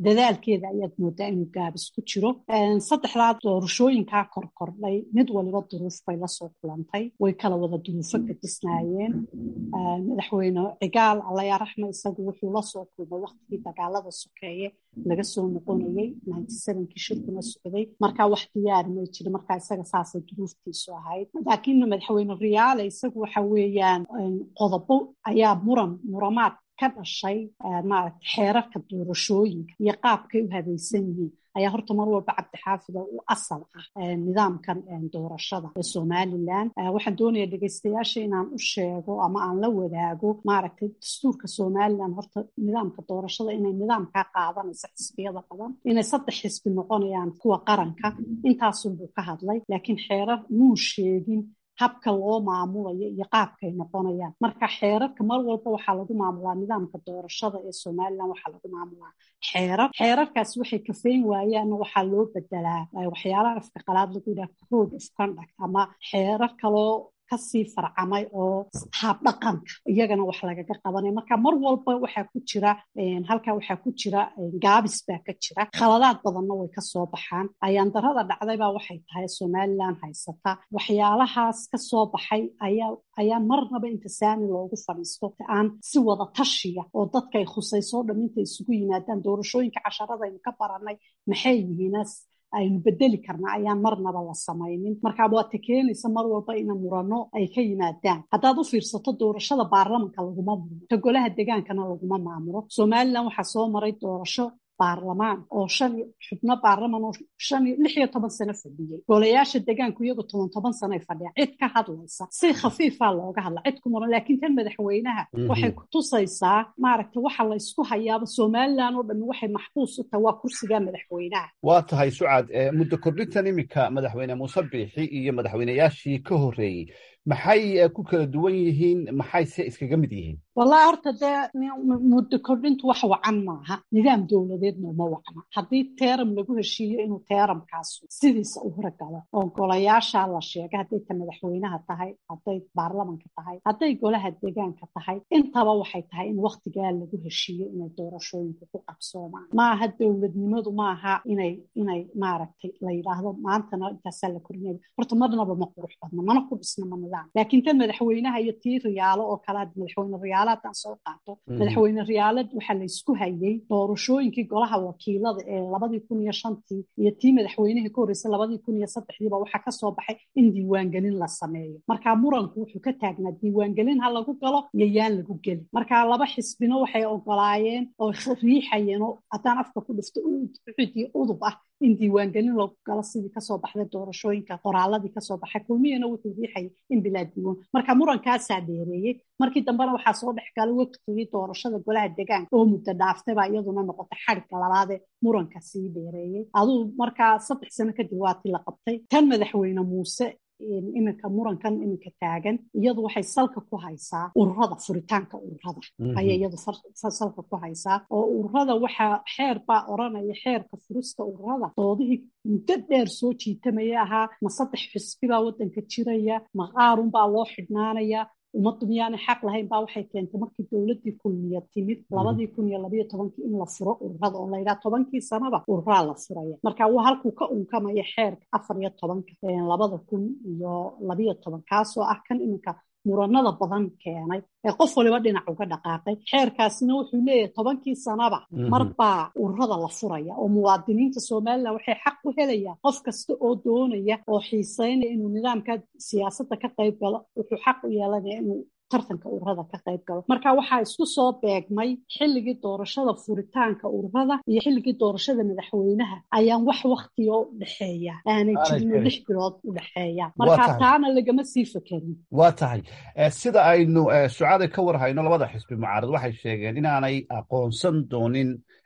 dadaalkeeda ayaad moodaa inuu gaabis ku jiro saddexdaa doorashooyinkaa korkordhay mid waliba duruuf bay lasoo kulantay way kala wada duruufo gadisnaayeen madaxweyne cigaal allayaa raxma isagu wuxuu lasoo kulmay waktigii dagaalada sokeeye laga soo noqonayey kii shirkuna socday markaa wax diyaari may jirin markaa isaga saasay duruuftiisu ahayd laakiin madaxweyne riyaale isagu waxa weeyaan qodobo ayaa muran muramaad ka dhashay maaragta xeerarka doorashooyinka iyo qaabkay u habaysan yihiin ayaa horta mar walba cabdixaafid oo u asal ah nidaamkan doorashada ee somalilan waxaan doonaya dhegeystayaasha inaan u sheego ama aan la wadaago maaragtay dastuurka somalilan horta nidaamka doorashada inay nidaamkaa qaadanaysa xisbiyada badan inay saddex xisbi noqonayaan kuwa qaranka intaasunbuu ka hadlay laakiin xeerar muu sheegin habka loo maamulayo iyo qaabkay noqonayaan marka xeerarka mar walba waxaa lagu maamulaa nidaamka doorashada ee somalilan waxaa lagu maamulaa xeerar xeerarkaasi waxay kafeyn waayaanna waxaa loo bedelaa waxyaalaha afka qalaad lagu yidhaha code of conduct ama xeerar kaloo kasii farcamay oo habdhaqanka iyagana wax lagaga qabanaya marka mar walba waxaa ku jira halkaa waxaa ku jira gaabis baa ka jira khaladaad badanna way kasoo baxaan ayaandarada dhacdaybaa waxay tahay somalilan haysata waxyaalahaas kasoo baxay ayaa ayaa marnaba inta saani loogu fadhiisto aan si wada tashiya oo dadka ay khusayso o dham inta isugu yimaadaan doorashooyinka casharadaynu ka baranay maxay yihiinas aynu bedeli karna ayaan marnaba la samaynin marka waata keenaysa mar walba ina murano ay ka yimaadaan haddaad u fiirsato doorashada baarlamanka laguma muro ta golaha degaankana laguma maamulo somalilan waxaa soo maray doorasho baarlamaan oo shan xubno baarlaman oo shan iyo lix iyo toban sano fadhiyey golayaasha degaanku iyagu toban toban sanoay fadhiyaan cid ka hadlaysa si khafiifaa looga hadla cid ku muran laakiin tan madaxweynaha waxay ku tusaysaa maaragta waxa la isku hayaaba somalilan oo dhammi waxay maxbuus u tahay waa kursiga madaxweynaha waa tahay sucad muddo kordhintan iminka madaxweyne muuse biixi iyo madaxweyneyaashii ka horreeyey maxay ku kala duwan yihiin maxay se iskaga mid yihiin wallahi horta dee muddo kordhintu wax wacan maaha nidaam dowladeedna uma wacna haddii teeram lagu heshiiyo inuu teeramkaasu sidiisa u horgalo oo golayaasha la sheegay hadday ta madaxweynaha tahay hadday baarlamanka tahay hadday golaha degaanka tahay intaba waxay tahay in waktigaa lagu heshiiyo inay doorashooyinku ku qabsoomaan maaha dowladnimadu maaha inay inay maaragtay la yidhaahdo maantana intaasaa la korinaya horta marnaba ma qurux badna mana ku dhisna ma nidaam laakiin tan madaxweynaha iyo tii riyaalo oo kale madaxweyne riyaalo haddaan soo qaato madaxweyne riyaalad waxaa la isku hayay doorashooyinkii golaha wakiilada ee labadii kun iyo shantii iyo tii madaxweynihii ka horreysay labadii kun iyo saddexdiiba waxaa kasoo baxay in diiwaangelin la sameeyo marka muranku wuxuu ka taagnaa diiwaangelin ha lagu galo iyo yaan lagu gelin marka laba xisbino waxay ogolaayeen oo riixayeen oo haddaan afka ku dhifto ucudii udub ah in diiwaangelin lagu galo sidii kasoo baxday doorashooyinka qoraaladii kasoo baxay kulmiyana wuxuu riixayay in bilaa diiwaan marka murankaasaa dheereeyey markii dambena waxaa soo dhex galay waqtigii doorashada golaha degaanka oo muddo dhaaftay baa iyaduna noqotay xadhigga labaadee muranka sii dheereeyey aduu markaa saddex sano kadib waatii la qabtay tan madaxweyne muuse iminka murankan iminka taagan iyadu waxay salka ku haysaa ururada furitaanka ururada ayay iyadu salka ku haysaa oo ururada waxaa xeer baa oranaya xeerka furista ururada doodihii muddo dheer soo jiitamaya ahaa ma saddex xisbi baa waddanka jiraya ma qaarun baa loo xidhnaanaya ummaddu miyaanay xaq lahayn baa waxay keentay markii dowladdii kulmiya timid labadii kun iyo labayo tobankii in la furo ururada oo layidhaha tobankii sanaba ururaa la furaya marka waa halkuu ka unkamaya xeerka afar iyo tobanka labada kun iyo labayo toban kaasoo ah kan iminka muranada badan keenay ee qof waliba dhinac uga dhaqaaqay xeerkaasina wuxuu leeyahay tobankii sanaba marbaa ururada la furaya oo muwaadiniinta somalilan waxay xaq u helayaan qof kasta oo doonaya oo xiiseynaya inuu nidaamka siyaasadda ka qayb galo wuxuu xaq u yeelanaya inuu tartanka ururada ka qayb galo marka waxaa isku soo beegmay xilligii doorashada furitaanka ururada iyo xilligii doorashada madaxweynaha ayaan wax waktiga u dhexeeya aanay jirin lix bilood u dhexeeya marka taana lagama sii fekerin waa tahay sida aynu sucaada ka warhayno labada xisbi mucaarad waxay sheegeen inaanay aqoonsan doonin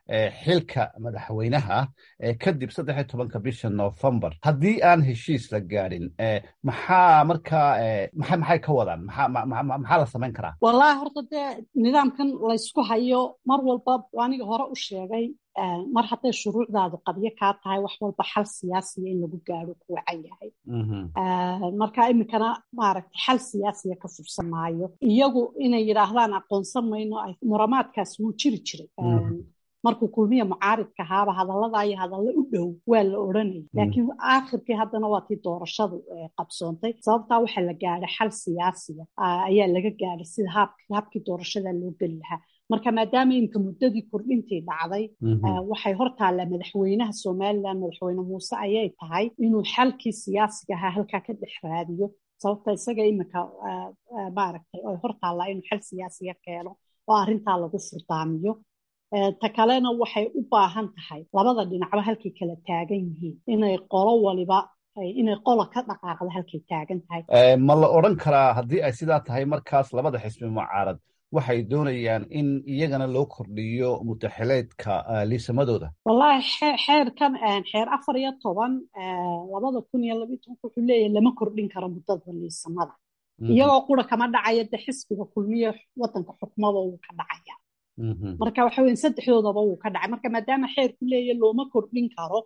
xilka madaxweynaha kadib saddex iyo tobanka bisha novembar haddii aan heshiis la gaadhin maxaa markaa maa maxay ka wadaan maxaa la samayn karaa wallahi horta dee nidaamkan laysku hayo mar walba aniga hore u sheegay mar hadday shuruucdaadu qabyo kaa tahay wax walba xal siyaasiya in lagu gaadho ku wacan yahay marka iminkana maaragtay xal siyaasiya ka fursan maayo iyagu inay yidhaahdaan aqoonsan mayno muramaadkaas wuu jiri jiray markuu kulmiya mucaaridka ahaaba hadallada iyo hadallo u dhow waa la odhanayay laakiin aakhirkii haddana waa tii doorashadu qabsoontay sababtaa waxaa la gaadhay xal siyaasiya ayaa laga gaadhay sida habkii doorashada loo geli lahaa marka maadaama imika muddadii kordhintii dhacday waxay hortaallaa madaxweynaha somalilan madaxweyne muuse ayay tahay inuu xalkii siyaasiga ahaa halkaa ka dhex raadiyo sababta isaga imika maaragtay oy hortaallaa inuu xal siyaasiga keeno oo arrintaa lagu furdaamiyo ta kalena waxay u baahan tahay labada dhinacba halkay kala taagan yihiin inay qolo waliba inay qola ka dhaqaaqda halkay taagan tahay ma la odran karaa haddii ay sidaa tahay markaas labada xisbi mucaarad waxay doonayaan in iyagana loo kordhiyo mutaxileedka liisamadooda wallahi xeerkan xeer afar iyo toban labada kun iyo labiyo tobanka wuxuu leeyahay lama kordhin karo muddada liisamada iyagoo qura kama dhacaya de xisbiga kulmiye wadanka xukmada wuu ka dhacaya marka waxa weya saddexdoodaba wuu ka dhacay marka maadaama xeerku leeyahy looma kordhin karo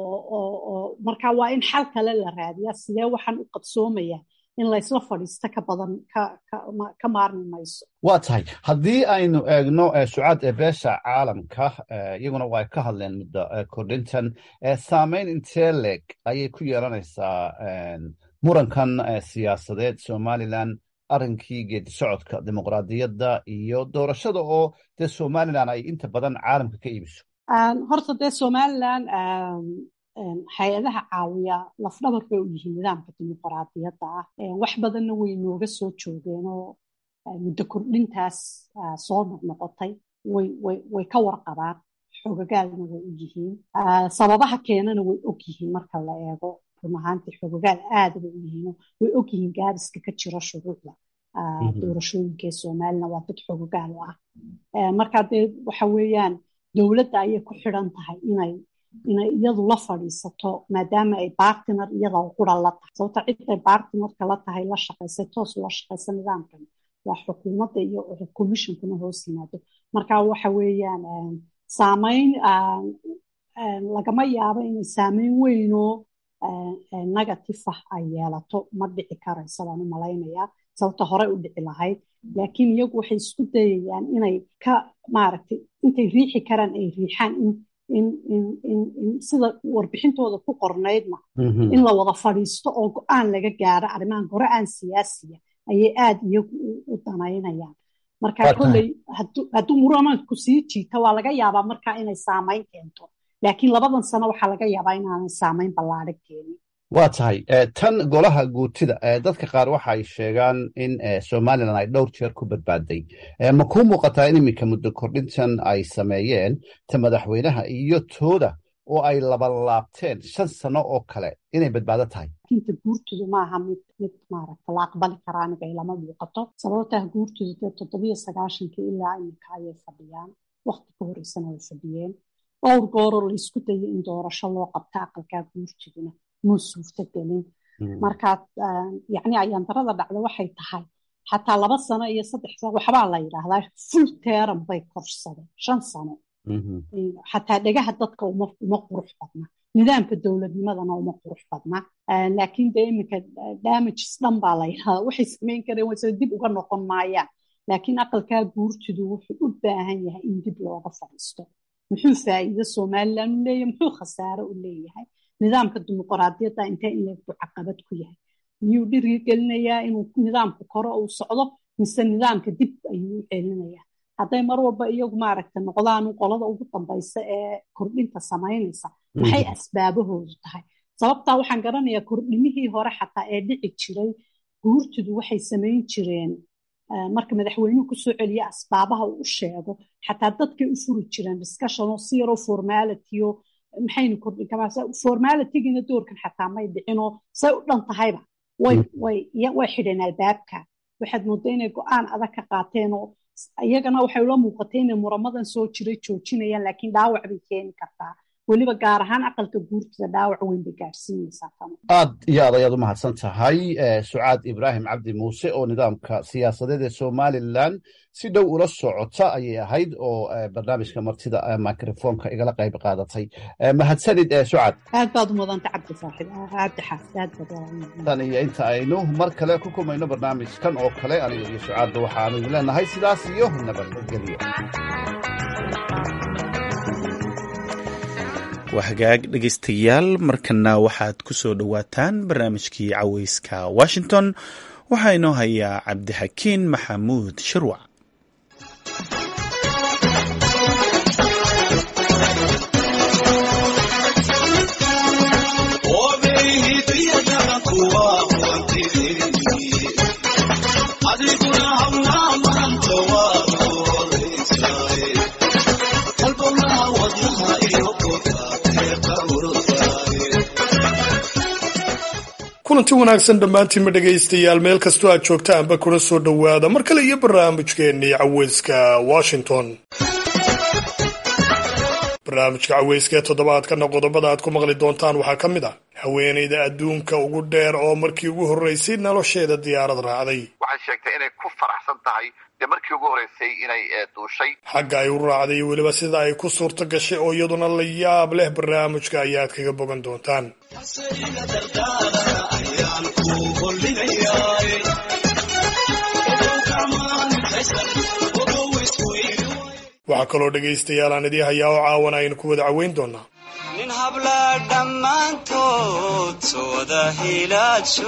oo marka waa in xal kale la raadiya sidee waxaan u qabsoomaya in laysla fadhiisto ka badan ka maarmi mayso waa tahay haddii aynu eegno sucaad ee beesha caalamka iyaguna waa ka hadleen muddo kordhintan saameyn intee leeg ayay ku yeelanaysaa murankan siyaasadeed somalilan arrinkii geedi socodka dimuqraadiyadda iyo doorashada oo dee somalilan ay inta badan caalamka ka iibiso horta dee somalilan hay-adaha caawiya lafdhabar bay u yihiin nidaamka dimuqraadiyadda ah wax badanna way nooga soo joogeen oo muddo kordhintaas soo noqnoqotay way ka warqabaan xogagaalna way u yihiin sababaha keenana way og yihiin marka la eego run ahaantii xogogaal aada bay u yihiin way og yihiin gaariska ka jira shuruucda doorashooyinka ee somalilan waa dad xogogaal u ah marka dee waxa weeyaan dowladda ayay ku xidhan tahay inay inay iyadu la fadhiisato maadaama ay bartiner iyada qura la tahay sababta ciday bartinerka la tahay la shaqaysay toos la shaqaysa nidaamkan waa xukuumadda iyo commissionkuna hoos yimaado marka waxa weeyaan saameyn lagama yaabo inay saameyn weynoo negative ah ay yeelato ma dhici karaysa baan u malaynayaa sababta horey u dhici lahayd laakiin iyagu waxay isku dayayaan inay ka maaragtay intay riixi karaan ay riixaan in in in in in sida warbixintooda ku qornaydna in la wada fadhiisto oo go-aan laga gaaro arrimahan go-aan siyaasiya ayay aada iyagu u danaynayaan marka kolley hadduu muramanku sii jiita waa laga yaabaa markaa inay saameyn keento laakiin labadan sano waxaa laga yaabaa inaanay saameyn ballaadhan keenin waa tahay tan golaha guurtida dadka qaar waxa ay sheegaan in somalilan ay dhowr jeer ku badbaaday ma kuu muuqataa in iminka muddo kordhintan ay sameeyeen ta madaxweynaha iyo tooda oo ay labalaabteen shan sano oo kale inay badbaado tahay inta guurtudu maaha mid mid maaragta la aqbali karaa aniga ilama muuqato sababtaa guurtudu dee toddobiyo sagaashankii ilaa iminka ayay fadhiyaan wakti ka horeysana way fadhiyeen dhowr gooroo laysku dayo in doorasho loo qabta aqalkaa guurtuduna muu suurto gelin marka yacni ayaandarada dhacda waxay tahay xataa laba sano iyo saddex sano waxbaa la yidhaahdaa full teram bay korsadeen shan sano xataa dhegaha dadka uma uma qurux badna nidaamka dowladnimadana uma qurux badna laakiin dee iminka damages dhan baa la yidhahdaa waxay samayn kareen wayse dib uga noqon maayaan laakiin aqalkaa guurtidu wuxuu u baahan yahay in dib looga fadhiisto muxuu faa'iido somalilan u leeyahay muxuu khasaare u leeyahay nidaamka dimuqraadiyadda intee in leegbu caqabad ku yahay miyuu dhirigelinayaa inuu nidaamku koro uu socdo mise nidaamka dib ayuu u celinayaa hadday mar walba iyagu maaragta noqdaan qolada ugu dambaysa ee kordhinta samaynaysa maxay asbaabahoodu tahay sababtaa waxaan garanayaa kordhimihii hore xataa ee dhici jiray guurtidu waxay samayn jireen marka madaxweynuhu kusoo celiya asbaabaha uu u sheego xataa dadkay u furi jireen discussion oo si yaroo formality oo maxaynu kordhin karaa formalitygiina doorkan xataa may dhicinoo say u dhan tahayba way way way xidheen albaabka waxaad moodaa inay go-aan adag ka qaateen oo iyagana waxay ula muuqatay inay muramadan soo jiray joojinayaan laakiin dhaawac bay keeni kartaa weliba gaar ahaan aqalka guurtida dhaawac weyn bay gaadhsiinaysaa tano aad iyo aad ayaad u mahadsan tahay sucaad ibraahim cabdi muuse oo nidaamka siyaasadeed ee somalilan si dhow ula socota ayay ahayd oo barnaamijka martida microfonka igala qayb qaadatay mahadsanid sucaad aad baad u mudanta cabdi saaxib cabdi xaafid aad baad tan iyo inta aynu mar kale ku kulmayno barnaamijkan oo kale aniga iyo sucaadba waxaanu idin leenahay sidaas iyo nabadgelyo waa hagaag dhegaystayaal markana waxaad ku soo dhowaataan barnaamijkii caweyska washington waxaa inoo hayaa cabdixakiin maxamuud shirwac kulanti wanaagsan dhammaantiinma dhegaystayaal meel kastoo aad joogtaanba kuna soo dhowaada mar kale iyo barnaamijkeennii caweyska washington barnaamijka caweyska ee toddobaadkana qodobada aad ku maqli doontaan waxaa ka mid ah haweenayda adduunka ugu dheer oo markii ugu horreysay nolosheeda diyaarad raacday waxay sheegtay inay ku faraxsan tahay dee markii ugu horreysay inay duushay xagga ay u raacday iyo weliba sida ay ku suurto gashay oo iyaduna la yaab leh barnaamijka ayaad kaga bogan doontaan waxaa kaloo dhegaystayaal aan idii hayaa oo caawana aynu ku wada caweyn doonaa nin habla dhammaantood sooda hilaajo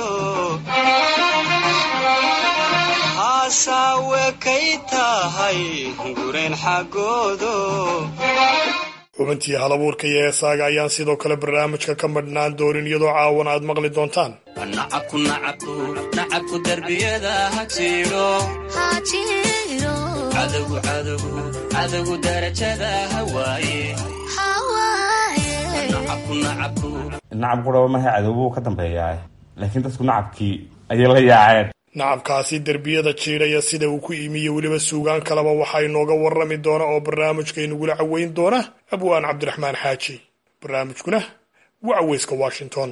haasawe kay tahay gurayn xaggoodo xubintii halabuurka iyo heesaaga ayaan sidoo kale barnaamijka ka madhnaan doonin iyadoo caawana aad maqli doontaan nacabku nacabku nacabku darbiyada ha jiidho cadowgu cadowgu cadowgu darajada hawaaye nacabku nacabku nacab quraba maha cadowbuu ka dambeeyaa laakiin dadku nacabkii ayay la yaaceen nacabkaasi derbiyada jiidhaya sida uu ku imiyo weliba suugaan kaleba waxaa inooga warrami doona oo barnaamijkaynugula caweyn doona abwaan cabdiraxmaan xaaji barnaamijkuna waa caweyska washington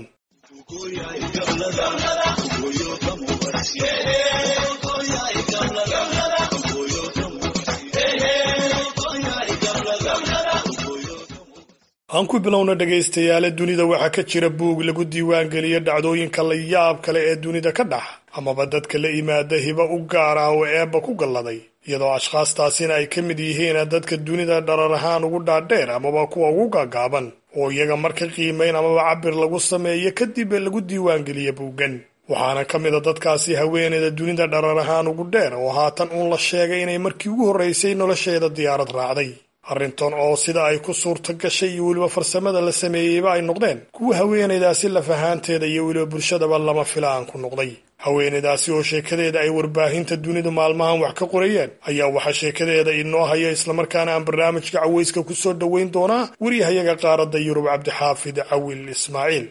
aan ku bilowna dhegaystayaale dunida waxaa ka jira buug lagu diiwaangeliyo dhacdooyinka la yaab kale ee dunida ka dhax amaba dadka la yimaada hiba u gaar ah oo eebba ku galladay iyadoo ashkhaastaasina ay ka mid yihiin dadka dunida dharar ahaan ugu dhaadheer amaba kuwa ugu gaagaaban oo iyaga marka qiimayn amaba cabir lagu sameeyo kadib lagu diiwaangeliya buuggan waxaana ka mid a dadkaasi haweeneyda dunida dharar ahaan ugu dheer oo haatan uun la sheegay inay markii ugu horreysay nolosheeda diyaarad raacday arrintan oo sida ay ku suurto gashay iyo weliba farsamada la sameeyeyba ay noqdeen kuwa haweenaydaasi laf ahaanteeda iyo weliba bulshadaba lama filaan ku noqday haweenaydaasi oo sheekadeeda ay warbaahinta dunidu maalmahan wax ka qorayeen ayaa waxaa sheekadeeda inoo haya islamarkaana aan barnaamijka caweyska ku soo dhoweyn doonaa weriyahayaga qaaradda yurub cabdixaafid cawil ismaaciil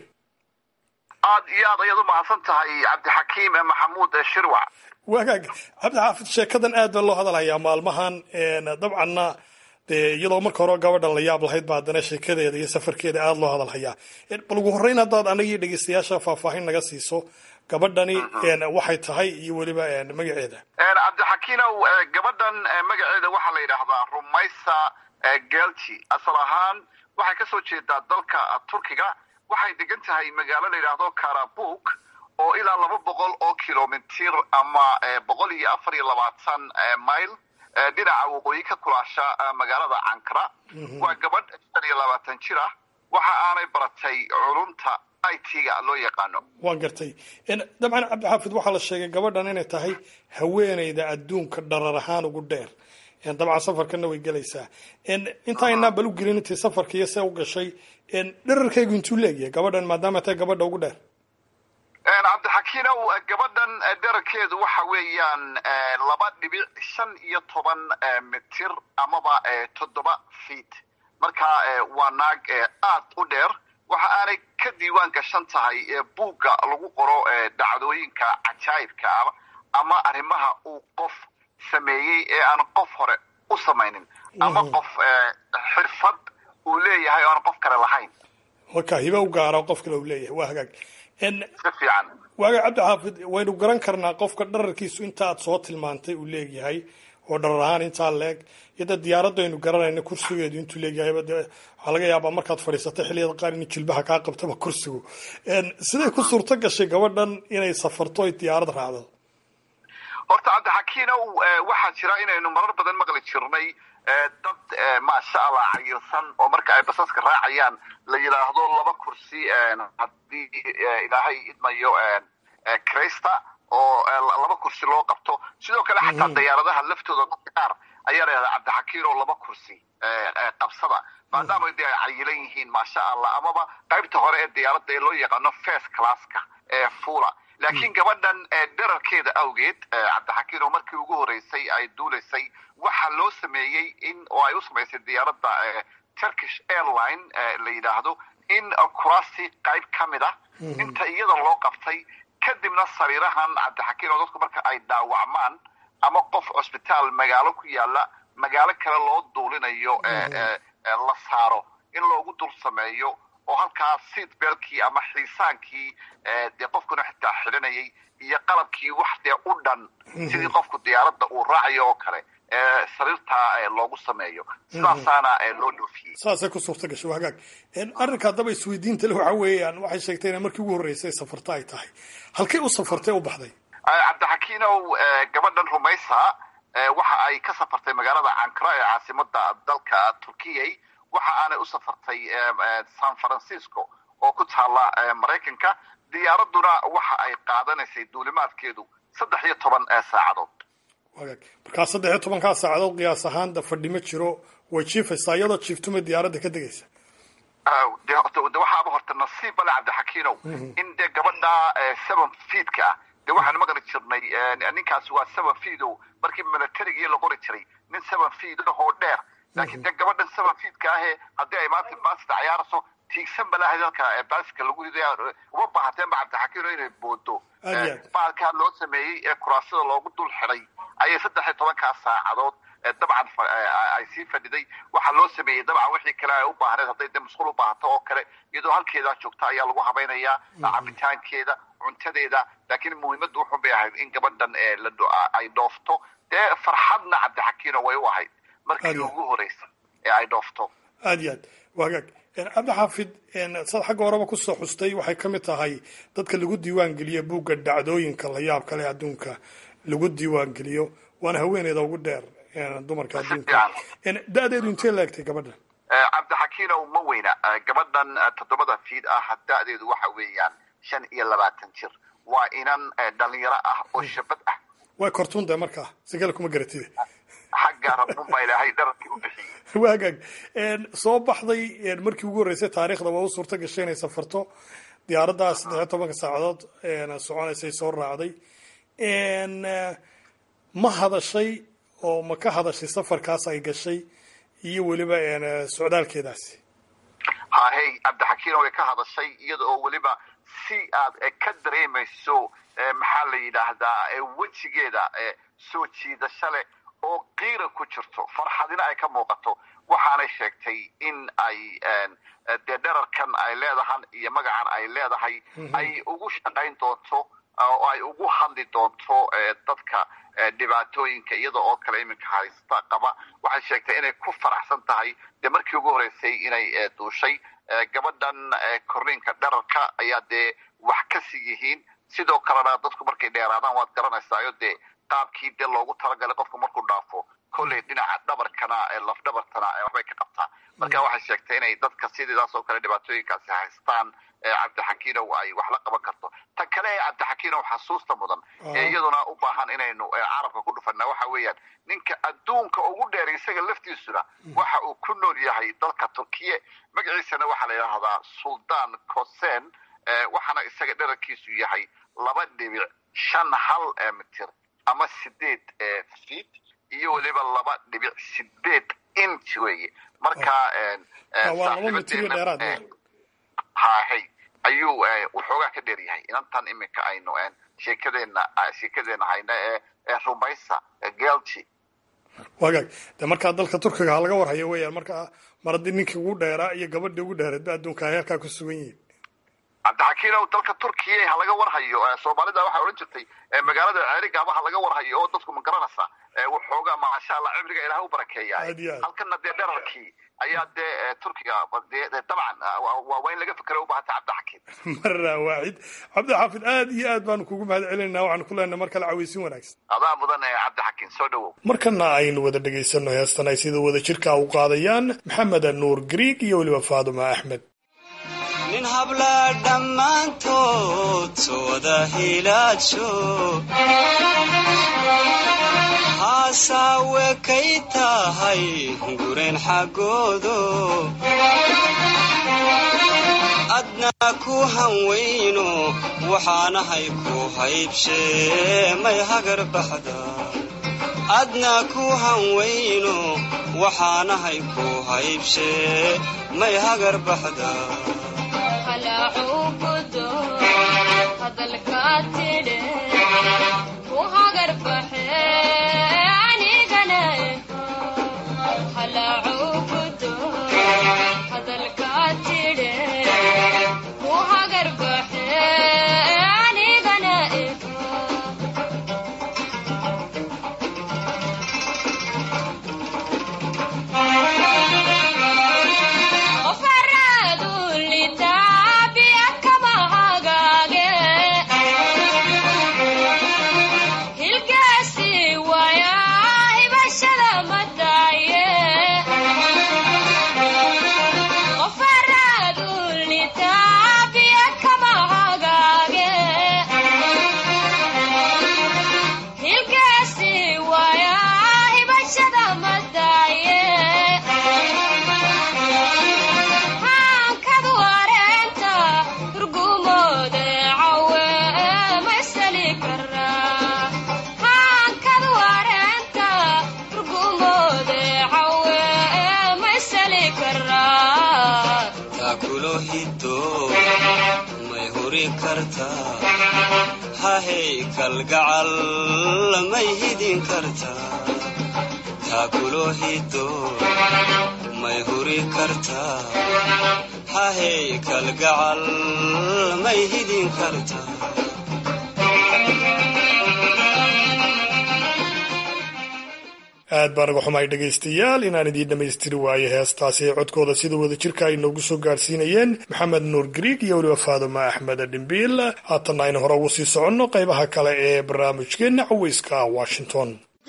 aad iyo aad ayaad u mahadsan tahay cabdixakiim maxamuud shirwac wagaag cabdixaafid sheekadan aad baa loo hadalhayaa maalmahan dabcanna dee iyadoo marka hore gabadhan la yaab lahayd ba haddana sheekadeeda iyo safarkeeda aada loo hadalhayaa bal ugu horreyn haddaad anagii dhegeystayaasha faahfaahin naga siiso gabadhani waxay tahay iyo weliba magaceeda cabdixakiinow gabadhan magaceeda waxaa la yidhaahdaa rumaysa gelti asal ahaan waxay kasoo jeedaa dalka turkiga waxay degan tahay magaalo la yidhaahdo karabuk oo ilaa laba boqol oo kilomitir ama boqol iyo afar iyo labaatan mile dhinaca waqooyi ka kulaasha magaalada cankara waa gabadh shan iyo labaatan jir ah waxa aanay baratay culumta i t-ga loo yaqaano waan gartay dabcan cabdixaafid waxaa la sheegay gabadhan inay tahay haweeneyda adduunka dharar ahaan ugu dheer dabcan safarkana way gelaysaa intaynaa bal u gelin intay safarka iyo see u gashay dherarkaygu intuu leegyahay gabadhan maadaama tahay gabadha ugu dheer cabdixakiinow gabadhan dherarkeedu waxa weeyaan laba dhibic shan iyo toban mitir amaba toddoba feet marka waa naag aad u dheer waxa aanay ka diiwaan gashan tahay buugga lagu qoro dhacdooyinka cajaayibka ah ama arrimaha uu qof sameeyey ee aan qof hore u samaynin ama qof xirfad uu leeyahay oo aan qof kale lahayn marka hiba u gaara qof kale uu leeyahay waa hagaag si fiican waaga cabdixaafid waynu garan karnaa qofka dhararkiisu inta aad soo tilmaantay uu leegyahay oo dharar ahaan intaa leeg iyada diyaaraddu aynu garanayna kursigeedu intuu leegyahay de waxaa laga yaabaa markaad fadhiisatay xilliyada qaar in jilbaha kaa qabtaba kursigu siday ku suurto gashay gabadhan inay safarto ay diyaarad raacdo horta cabdixakiinow waxaa jira inaynu marar badan maqli jirnay dad maasha allah cayirsan oo marka ay basaska raacayaan la yidhaahdo laba kursi haddii ilaahay idmayo crista oo laba kursi loo qabto sidoo kale xataa diyaaradaha laftooda dadka qaar ayaa layihahda cabdixakiin oo laba kursi qabsada maadaama de ay cayilan yihiin maasha allah amaba qaybta hore ee diyaaradda ee loo yaqaano first classka ee fula laakiin gabadhan dherarkeeda awgeed cabdixakiin oo markii ugu horeysay ay duulaysay waxaa loo sameeyey in oo ay u samaysay diyaaradda turkish airline la yidhaahdo in kurasi qayb ka mid ah inta iyada loo qabtay kadibna sariirahan cabdixakiin oo dadku marka ay dhaawacmaan ama qof cusbitaal magaalo ku yaala magaalo kale loo duulinayo la saaro in loogu dul sameeyo oo halkaa seat belkii ama xiisaankii dee qofkuna xitaa xidhanayay iyo qalabkii wax dee u dhan sidii qofku diyaaradda uu raacayo oo kale sariirtaa loogu sameeyo sidaasaana loo dhoofiyey saasay ku suurta gashay waa hagaag arrinka haddaba isweydiinta le waxa weeyaan waxay sheegtay inay markii ugu horreysay safarta ay tahay halkay u safartay u baxday cabdixakiinow gabadhan rumaysa waxa ay ka safartay magaalada ankara ee caasimada dalka turkiyay waxa aanay u safartay san francisco oo ku taala maraykanka diyaaraduna waxa ay qaadanaysay duulimaadkeedu saddex iyo toban saacadood wagaag markaa saddex iyo tobankaa saacadood qiyaas ahaan da fadhi ma jiro way jiifaysaa iyadoo jiiftuma diyaaradda ka degaysa de waxaaba horta nasiib bale cabdixakiinow in dee gabadha seven feedka ah de waxaanu maqli jirnay ninkaasi waa seven feedo markii militarigii la qori jiray nin seven feed ahoo dheer laakiin dee gabadhan seven feedka ahee haddii ay maanta baasida cayaarayso tiigsan balahay dalka baaska lagu riday uma baahateenba cabdixakiino inay boodo baalkaa loo sameeyey ee kuraasada loogu dul xidhay ayay saddex iyo tobankaa saacadood dabcan ay sii fadhiday waxaa loo sameeyey dabcan wixii kale ay u baahneed hadday de musqul u baahato oo kale iyadoo halkeedaa joogta ayaa lagu habaynayaa cabitaankeeda cuntadeeda laakiin muhiimaddu wuxun bay ahayd in gabadhan ay dhoofto dee farxadna cabdixakiino way u ahayd markii ugu horeysa ee ay dhoofto aad iyo aad waa hagaag cabdixaafid saad xagga horeba kusoo xustay waxay ka mid tahay dadka lagu diiwaan geliyo buugga dhacdooyinka la yaab kale adduunka lagu diiwaan geliyo waana haweeneyda ugu dheer dumarka adduunka da-deedu intee laegtay gabadhan cabdixakiinow ma weyna gabadhan toddobada fiid ah da-deedu waxa weeyaan shan iyo labaatan jir waa inan dhalinyaro ah oo shabad ah way kortuun de markaa sigala kuma garatide xagga rabun baa ilaahay dhararkii u bixiyey waa hagaag soo baxday markii ugu horreysay taariikhda waa u suurta gashay inay safarto diyaaraddaa saddex iyo tobanka saacadood soconaysay soo raacday ma hadashay oo ma ka hadashay safarkaas ay gashay iyo weliba socdaalkeedaasi hahey cabdixakiin way ka hadashay iyada oo weliba si aad ka dareemayso maxaa la yidhaahdaa wejigeeda soo jiidasho leh oo qiira ku jirto farxadina ay ka muuqato waxaanay sheegtay in ay dee dherarkan ay leedahan iyo magacan ay leedahay ay ugu shaqayn doonto oo ay ugu hadli doonto dadka dhibaatooyinka iyada oo kale iminka haysta qaba waxay sheegtay inay ku faraxsan tahay dee markii ugu horreysay inay duushay gabadhan korniinka dherarka ayaa dee wax ka sii yihiin sidoo kalena dadku markay dheeraadaan waad garanaysaayo dee qaabkii dee loogu talagalay qofku markuu dhaafo kolley dhinaca dhabarkana laf dhabartana waxbay ka qabtaa marka waxay sheegtay inay dadka sidiidaas oo kale dhibaatooyinkaasi haystaan cabdixakiinow ay wax la qaban karto tan kale ee cabdixakiinow xasuusta mudan ee iyaduna u baahan inaynu carabka ku dhufana waxa weeyaan ninka adduunka ugu dheer isaga laftiisuna waxa uu ku nool yahay dalka turkiye magaciisana waxaa la yidhaahdaa suldaan kosen waxaana isaga dherarkiisu yahay laba dhibic shan hal mitir ama sideed feet iyo weliba laba dhibic sideed inch weeye marka hahay ayuu waxoogaa ka dheer yahay inantan iminka aynu sheekadeena sheekadeena hayna ee rumaysa gelji wagaag de markaa dalka turkiga ha laga warhayo weeyaan markaa mar haddii ninkii ugu dheeraa iyo gabadhii ugu dheereedba adduunka ay halkaa ku sugan yihiin cabdixakiinow dalka turkiya ha laga warhayo soomaalida waxay odhan jirtay magaalada ceerigaaba ha laga warhayo oo dadku ma garanaysaa waxoogaa maasha allah cimriga ilaah u barakeeyahay Aad iyo aad. halkana dee dherarkii ayaa dee eh, turkiga dee dee dabcan ah, waa waa- waa in laga fikero u baahanta cabdixakiim marna waaxid cabdixaafid aad iyo aad baanu kugu mahad celinayna waxaanu ku leenahay mar kale cawaysin wanaagsan adaa mudan eh, cabdixakiim soo dhowow markana aynu wada dhegaysanno heestan ay sida wada jirka u qaadayaan maxamed nuur griig iyo weliba faaduma axmed nin habla dhammaantood sooda hilaadsho haasawe kay tahay gureen xaggoodo adna ku hanweyno waxaanahay ku haybshee may hagar baxda adna ku hanweyno waxaanahay ku haybshee may hagar baxda taakulo hiddo may huri kartaa hahey kalgacal may hidin kartaa taakulo hiddo may huri kartaa hahey kalgacal may hidin kartaa aad baan uga xumahay dhegaystayaal inaan idiin dhammaystiri waayo heestaasi ee codkooda sida wada jirka ay noogu soo gaarsiinayeen maxamed nuur griig iyo weliba faaduma axmed dhimbiil haatanna aynu hore ugu sii soconno qaybaha kale ee barnaamijkeenna caweyska washington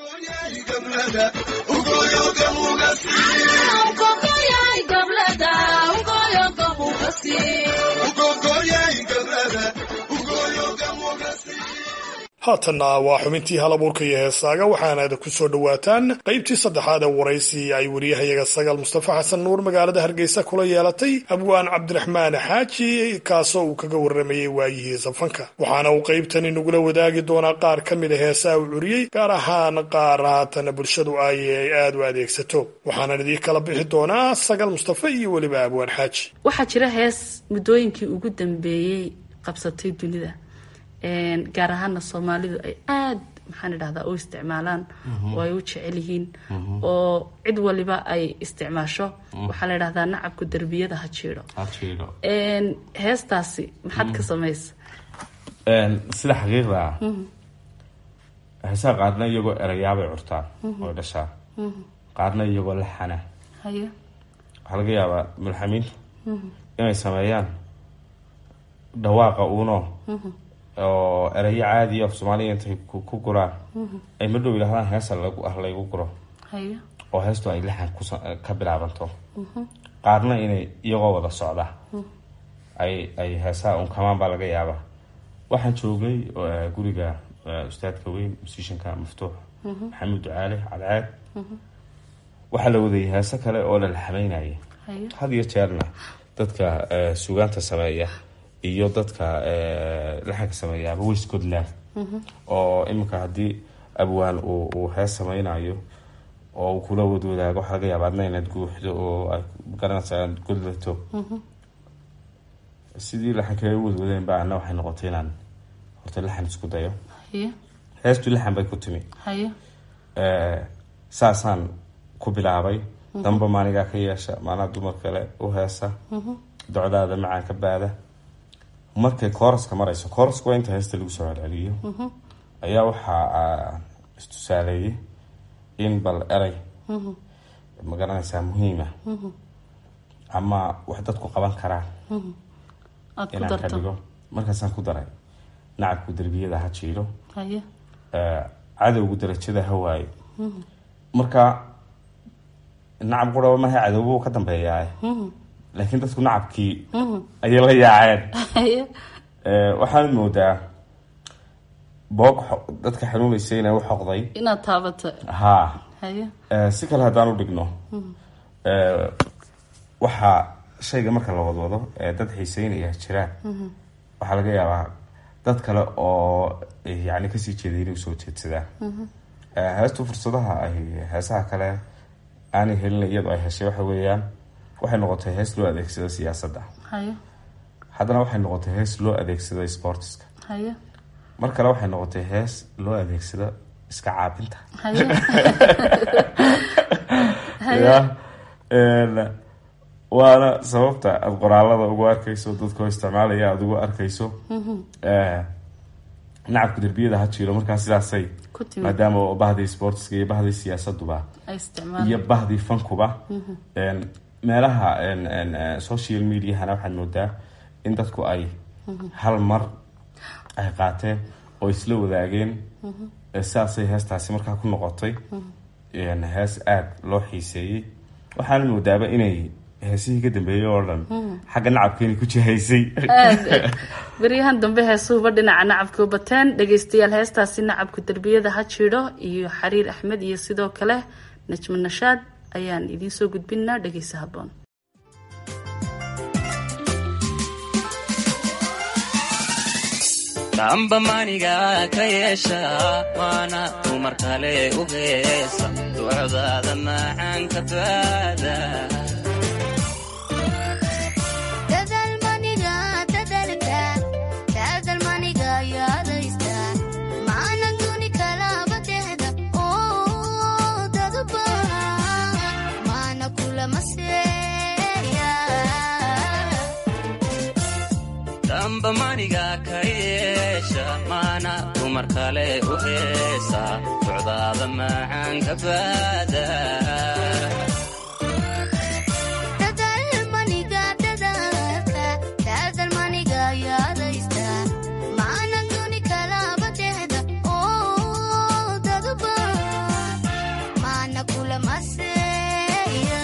haatanna waa xubintii halabuurka iyo heesaaga waxaanaad ku soo dhowaataan qaybtii saddexaad ee waraysi ay wariyahayaga sagaal mustafa xasan nuur magaalada hargeysa kula yeelatay abwaan cabdiraxmaan xaaji kaasoo uu kaga warramayey waayihii safanka waxaana uu qaybtani nagula wadaagi doonaa qaar ka mid a heesaa uu curiyey gaar ahaan qaar haatana bulshadu ay aad u adeegsato waxaanan idii kala bixi doonaa sagaal mustafa iyo weliba abwaan xaaji waxaa jira hees muddooyinkii ugu dambeeyey qabsatay dunida gaar ahaana soomaalidu ay aad maxaan idhahdaa u isticmaalaan oo ay u jecel yihiin oo cid waliba ay isticmaasho waxaa la idhahdaa nacabku derbiyada ha jiidho heestaasi maxaad ka samaysa sida xaqiiqda ah heesaha qaarna iyagoo erayaabay curtaan oo dhashaa qaarna iyagoo laxana hayo waxaa laga yaabaa mulxamiintu inay sameeyaan dhawaaqa uuno oo erayo caadiya af soomaaliya intay ku guraan ay ma dhow yidhahdaan heesa laygu guro hayo oo heestu ay lixan ka bilaabanto qaarna inay iyagoo wada socda ay ay heesaha unkamaan baa laga yaabaa waxaan joognay guriga ustaadka weyn musishanka maftuux maxamuud ducaale cadceed waxaa la wadayay heese kale oo la laxameynayay had iyo jeerna dadka sugaanta sameeya iyo dadka laxanka sameeyaaba way scotland oo iminka haddii abwaan uu hees sameynayo oo uu kula wadwadaago waxaa laga yaaba adna inaad guuxdo oo aad garanaysa aad godlato sidii laxankaga wadwadeen ba ana waxay noqotay inaan horta laxan isku dayo hayo heestu laxan bay ku timi hayo saasaan ku bilaabay damba maanigaa ka yeesha maanaa dumar kale u heesa docdaada macaan ka baada markay kooraska marayso kooraska waa inta heesta lagu soo celceliyo ayaa waxaa istusaaleeyey in bal erey ma garanaysaa muhiima ama wax dadku qaban karaan aad ku inaan ka darto dhigo markaasaan ku daray nacabku derbiyada ha jiiro haye eh, cadowgu darajada ha waayo marka nacab quraba maha cadowbu ka dambeeyaa laakiin dadku nacabkii ayay la yaaceen haye Eh, waxaad moodaa boog xo- dadka xanuunaysa inay u xoqday inaad taabato haa haye Eh, si kale haddaan u dhigno eh, waxaa shayga marka la wadwado ee dad xiiseynaya jiraan waxaa laga yaabaa dad kale oo eh, yacni kasii jeeday inay usoo jeedsadaan Eh, heestu fursadaha ay heesaha kale aanay helin iyadoo ay heshay waxa weeyaan waxay noqotay hees loo adeegsado siyaasadda haye haddana waxay noqotay hees loo adeegsado sportiska haye mar kale waxay noqotay hees loo adeegsado iska caabinta haye haye ya een, waana sababta aada qoraalada ugu arkayso dadkoo isticmaalaya aada ugu arkayso Eh, nacabka derbiyada ha jiro markaa sidaasay ku timid maadaama oo bahdii sportiska iyo bahdii siyaasaduba ay isticmaal iyo bahdii fankuba een, meelaha een, een, eh, social mediahana waxaad moodaa in dadku ay hal mar ay qaateen oo isla wadaageen Eh, sidaasay heestaasi markaa ku noqotay een, hees aada loo xiiseeyey waxaana moodaaba inay heesihii ka dambeeyey oo dhan xagga nacabkeeni ku jihaysay aad beryahan dambe heesuhuba dhinaca nacabka u bateen dhegeystayaal heestaasi nacabka derbiyada ha jidho iyo xariir axmed iyo sidoo kale najmo nashaad ayaan idiin soo gudbinaa dhegeysa haboon damba maniga ka yeesha waana dumar kale u heesa ducdaada macaan ka baada dadalmaniga dadalka dadalmaniga yaadaysta maana duni kalaba dehda oo dadba maana kulama seeya damba maniga ka yeesha maana dumar kale u heesa ducdaada macaan ka baada dadalmaniga dadalka dadalmaniga yaadaysta maana duni kalaba dehda oo dadba maana kulama seeya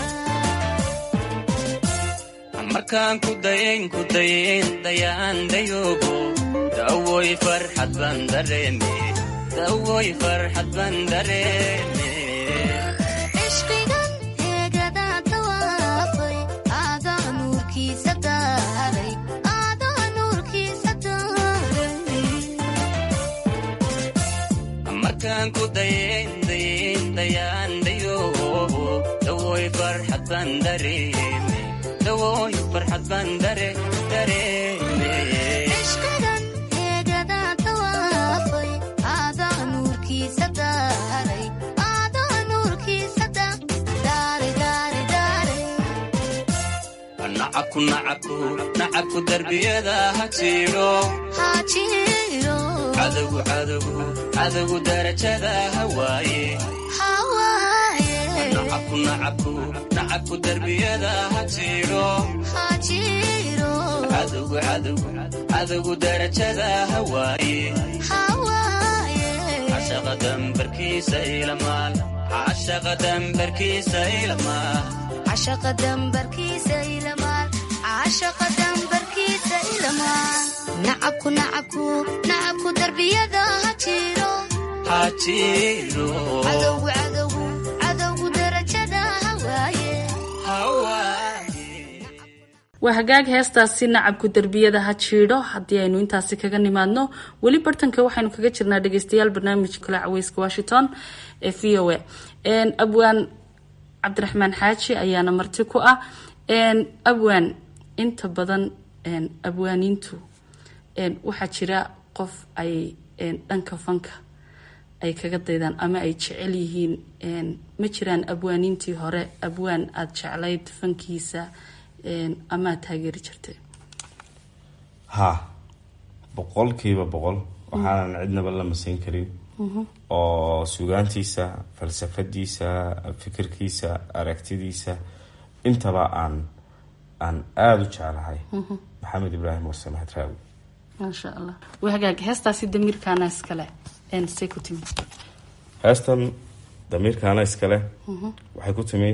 markaan ku dayayn ku dayayn dayaan dayoogo dawoy farxad baan dareeme dawoy farxad baan dareeme ishqigan heegadaa tawaafay aadaa nuurkiisa daaray aadaa nuurkiisa daaray markaan ku dayayn dayayn dayaan dayoogo dawoy farxad baan dareeme dawoy farxad baan dare dareeme ishqigan heegadaa tawaafay aadaa nuurkiisa daaray aadaa nuurkiisa daaray daaray daaray nacabku nacabku nacabku darbiyada ha jiro haajiro cadowgu cadowgu cadowgu darajada ha waaye hawaaye nacabku nacabku nacabku darbiyada ha jiro haajiro cadowgu cadowgu cadowgu darajada ha waaye hawaaye cashaqa dambarkiisa ilamaal cashaqa dambarkiisa ilamaal cashaqa dambarkiisa ilamaal cashaqa dambarkiisa ilamaal nacabku nacabku nacabku darbiyada ha jiro ha jiro cadowgu cadowgu cadowgu darajada ha waaye waa hagaag heestaasi nacabku derbiyada ha jiidho haddii aynu intaasi kaga nimaadno weli bartanka waxaynu kaga jirnaa dhegeystayaal barnaamij kale caweyska washington ee v o a abwaan cabdiraxmaan xaaji ayaana marti ku ah abwaan inta badan abwaaniintu waxaa jira qof ay dhanka fanka ay kaga daydaan ama ay jecel yihiin ma jiraan abwaaniintii hore abwaan aada jeclayd fankiisa amaad taageeri jirtay ha boqolkiiba boqol waxaanan cidnaba la masayn karin oo sugaantiisa falsafadiisa fikirkiisa aragtidiisa intaba aan aan aada u jeclahay maxamed ibraahim warse maxad raawi maasha allah waa hagaag heestaasi damiirkaana iskale say ku timi heestan damiirkaana iskale waxay ku timi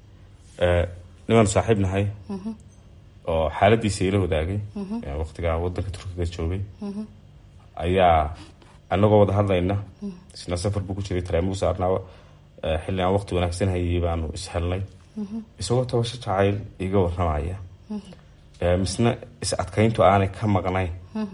nimaan saaxiib nahay oo xaaladiisa ila wadaagay waqtigaa wadanka turkiga joogay ayaa anagoo wada hadlayna isna safar buu ku jiray taraamugu saarnaa xilli aan waqti wanaagsan hayay baanu ishelnay isagoo tabasho jacayl iga waramaya misna is adkayntu aanay ka maqnayn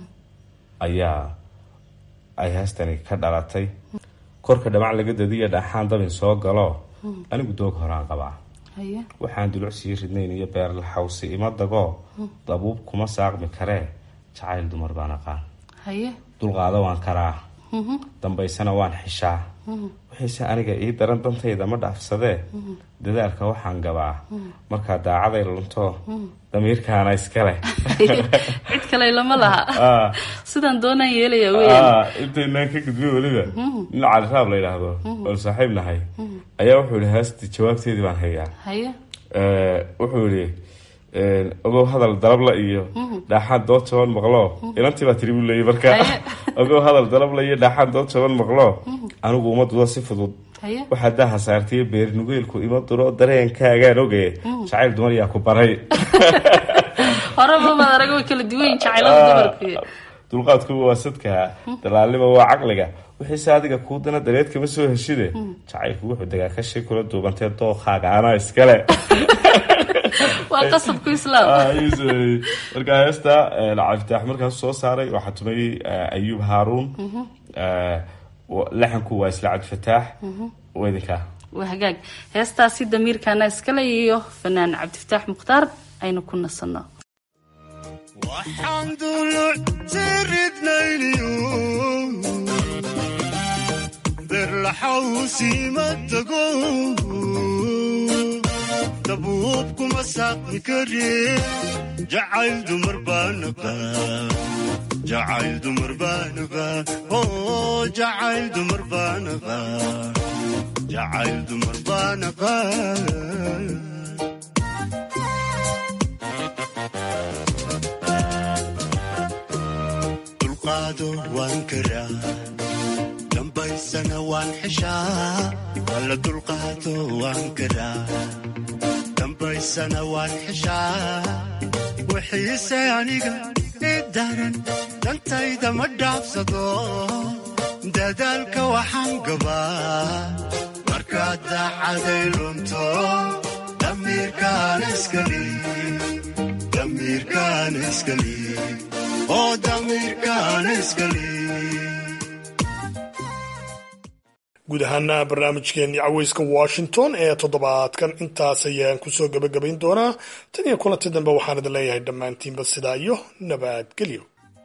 ayaa ay heestani ka dhalatay korka dhamac laga dadiya dhaxaan dabin soo galo anigu doog horaan qabaa waxaan dulucsii ridnayn iyo beerlaxawsi ima dago dabuub kuma saaqmi karee jacayl dumar baan aqaan dulqaado waan karaa dambaysana waan xishaa wixiise aniga ii daran dantayda ma dhaafsadee dadaalka waxaan gabaa markaa daacaday lunto damiirkaana iskale cid kale lama laha sidaan doonaan yeelaya weyan intaynaan ka gudbiyo weliba nin caliraab la yidhaahdo oon saaxiib nahay ayaa wuxuu yihi heesti jawaabteedii baan hayaa haye wuxuu yihi ogow hadal dalabla iyo dhaaxaan dood jaban maqlo inantii baa tiri buu leeyay marka ogow hadal dalabla iyo dhaaxaan dood jaban maqlo anigu uma dudo si fudud waxaa daaha saartaiyo beernugeylku ima duro dareenkaagaan oge jacayl dumar yaa ku baray horeba maad arag way kala duwan yihin jacaylada dumarku dulqaadkuba waa sadka dalaalnima waa caqliga wixiise adiga kuu dana dareed kama soo heshide jacaylku wuxuu degaa kashi kula duubantee dookaaga anaa iskale waa qasabku islaam markaa heesta cabditaax markaas soo saaray waxaa tumay ayuub haaruun laxanku waa isla cabdifataax idinkaa waa hagaag heestaasi damiirkaana iskale iyo fanaan cabdifataax mukhtaar aynu ku nasanno waxaan duluc siridnayniyo berlaxawsiima tago dabuub kuma saaqmi kare jacayl dumar baanaba jacayl dumar baanaba oo jacayl dumar baanaba jacayl dumar baanaba dulqaado waan karaa dambaysana waan xishaa alla dulqaado waan karaa dambaysana waan xishaa wixiise aniga i daran dantayda ma dhaafsado dadaalka waxaan gabaa markaad daacaday lunto damiirkaan iskali damiirkaan iskali oo damiirkaan iskali guud ahaana barnaamijkeenii caweyska washington ee toddobaadkan intaas ayaan kusoo gebagabayn doonaa tan iyo kulanti dambe waxaan idin leeyahay dhammaantiinba sidaa iyo nabadgelyo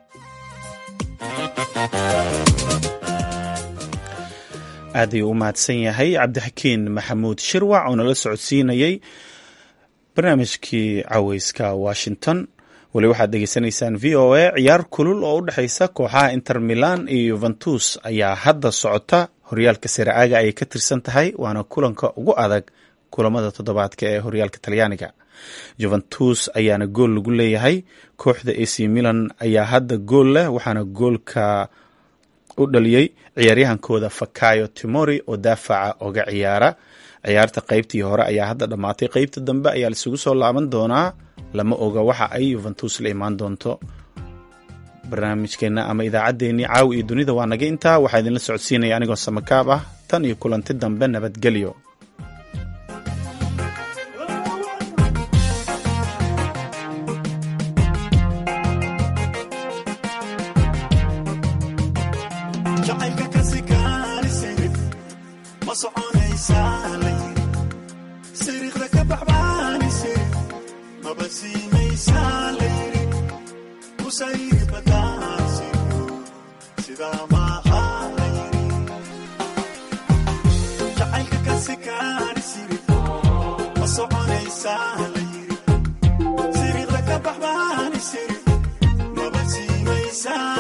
aad ayuu u mahadsan yahay cabdixakiin maxamuud shirwac oo nala socodsiinayey barnaamijkii caweyska washington weli waxaad dhegeysanaysaan v o a ciyaar kulul oo u dhexaysa kooxaha inter milan iyo yuventus ayaa hadda socota horyaalka siraaga ayay ka tirsan tahay waana kulanka ugu adag kulamada toddobaadka ee horyaalka talyaaniga juventus ayaana gool lagu leeyahay kooxda ac milan ayaa hadda gool leh waxaana goolka u dhaliyey ciyaaryahankooda fakayo timori oo daafaca oga ciyaara ciyaarta qeybtii hore ayaa hadda dhammaatay qeybta dambe ayaa laisugu soo laaban doonaa lama oga waxa ay yuventus la imaan doonto barnaamijkeenna ama idaacaddeenii caawi iyo dunida waa naga intaa waxaa idinla socodsiinaya anigoo samakaab ah tan iyo kulanti dambe nabadgelyo siriqda ka baxbaan isiri maba siimaysaa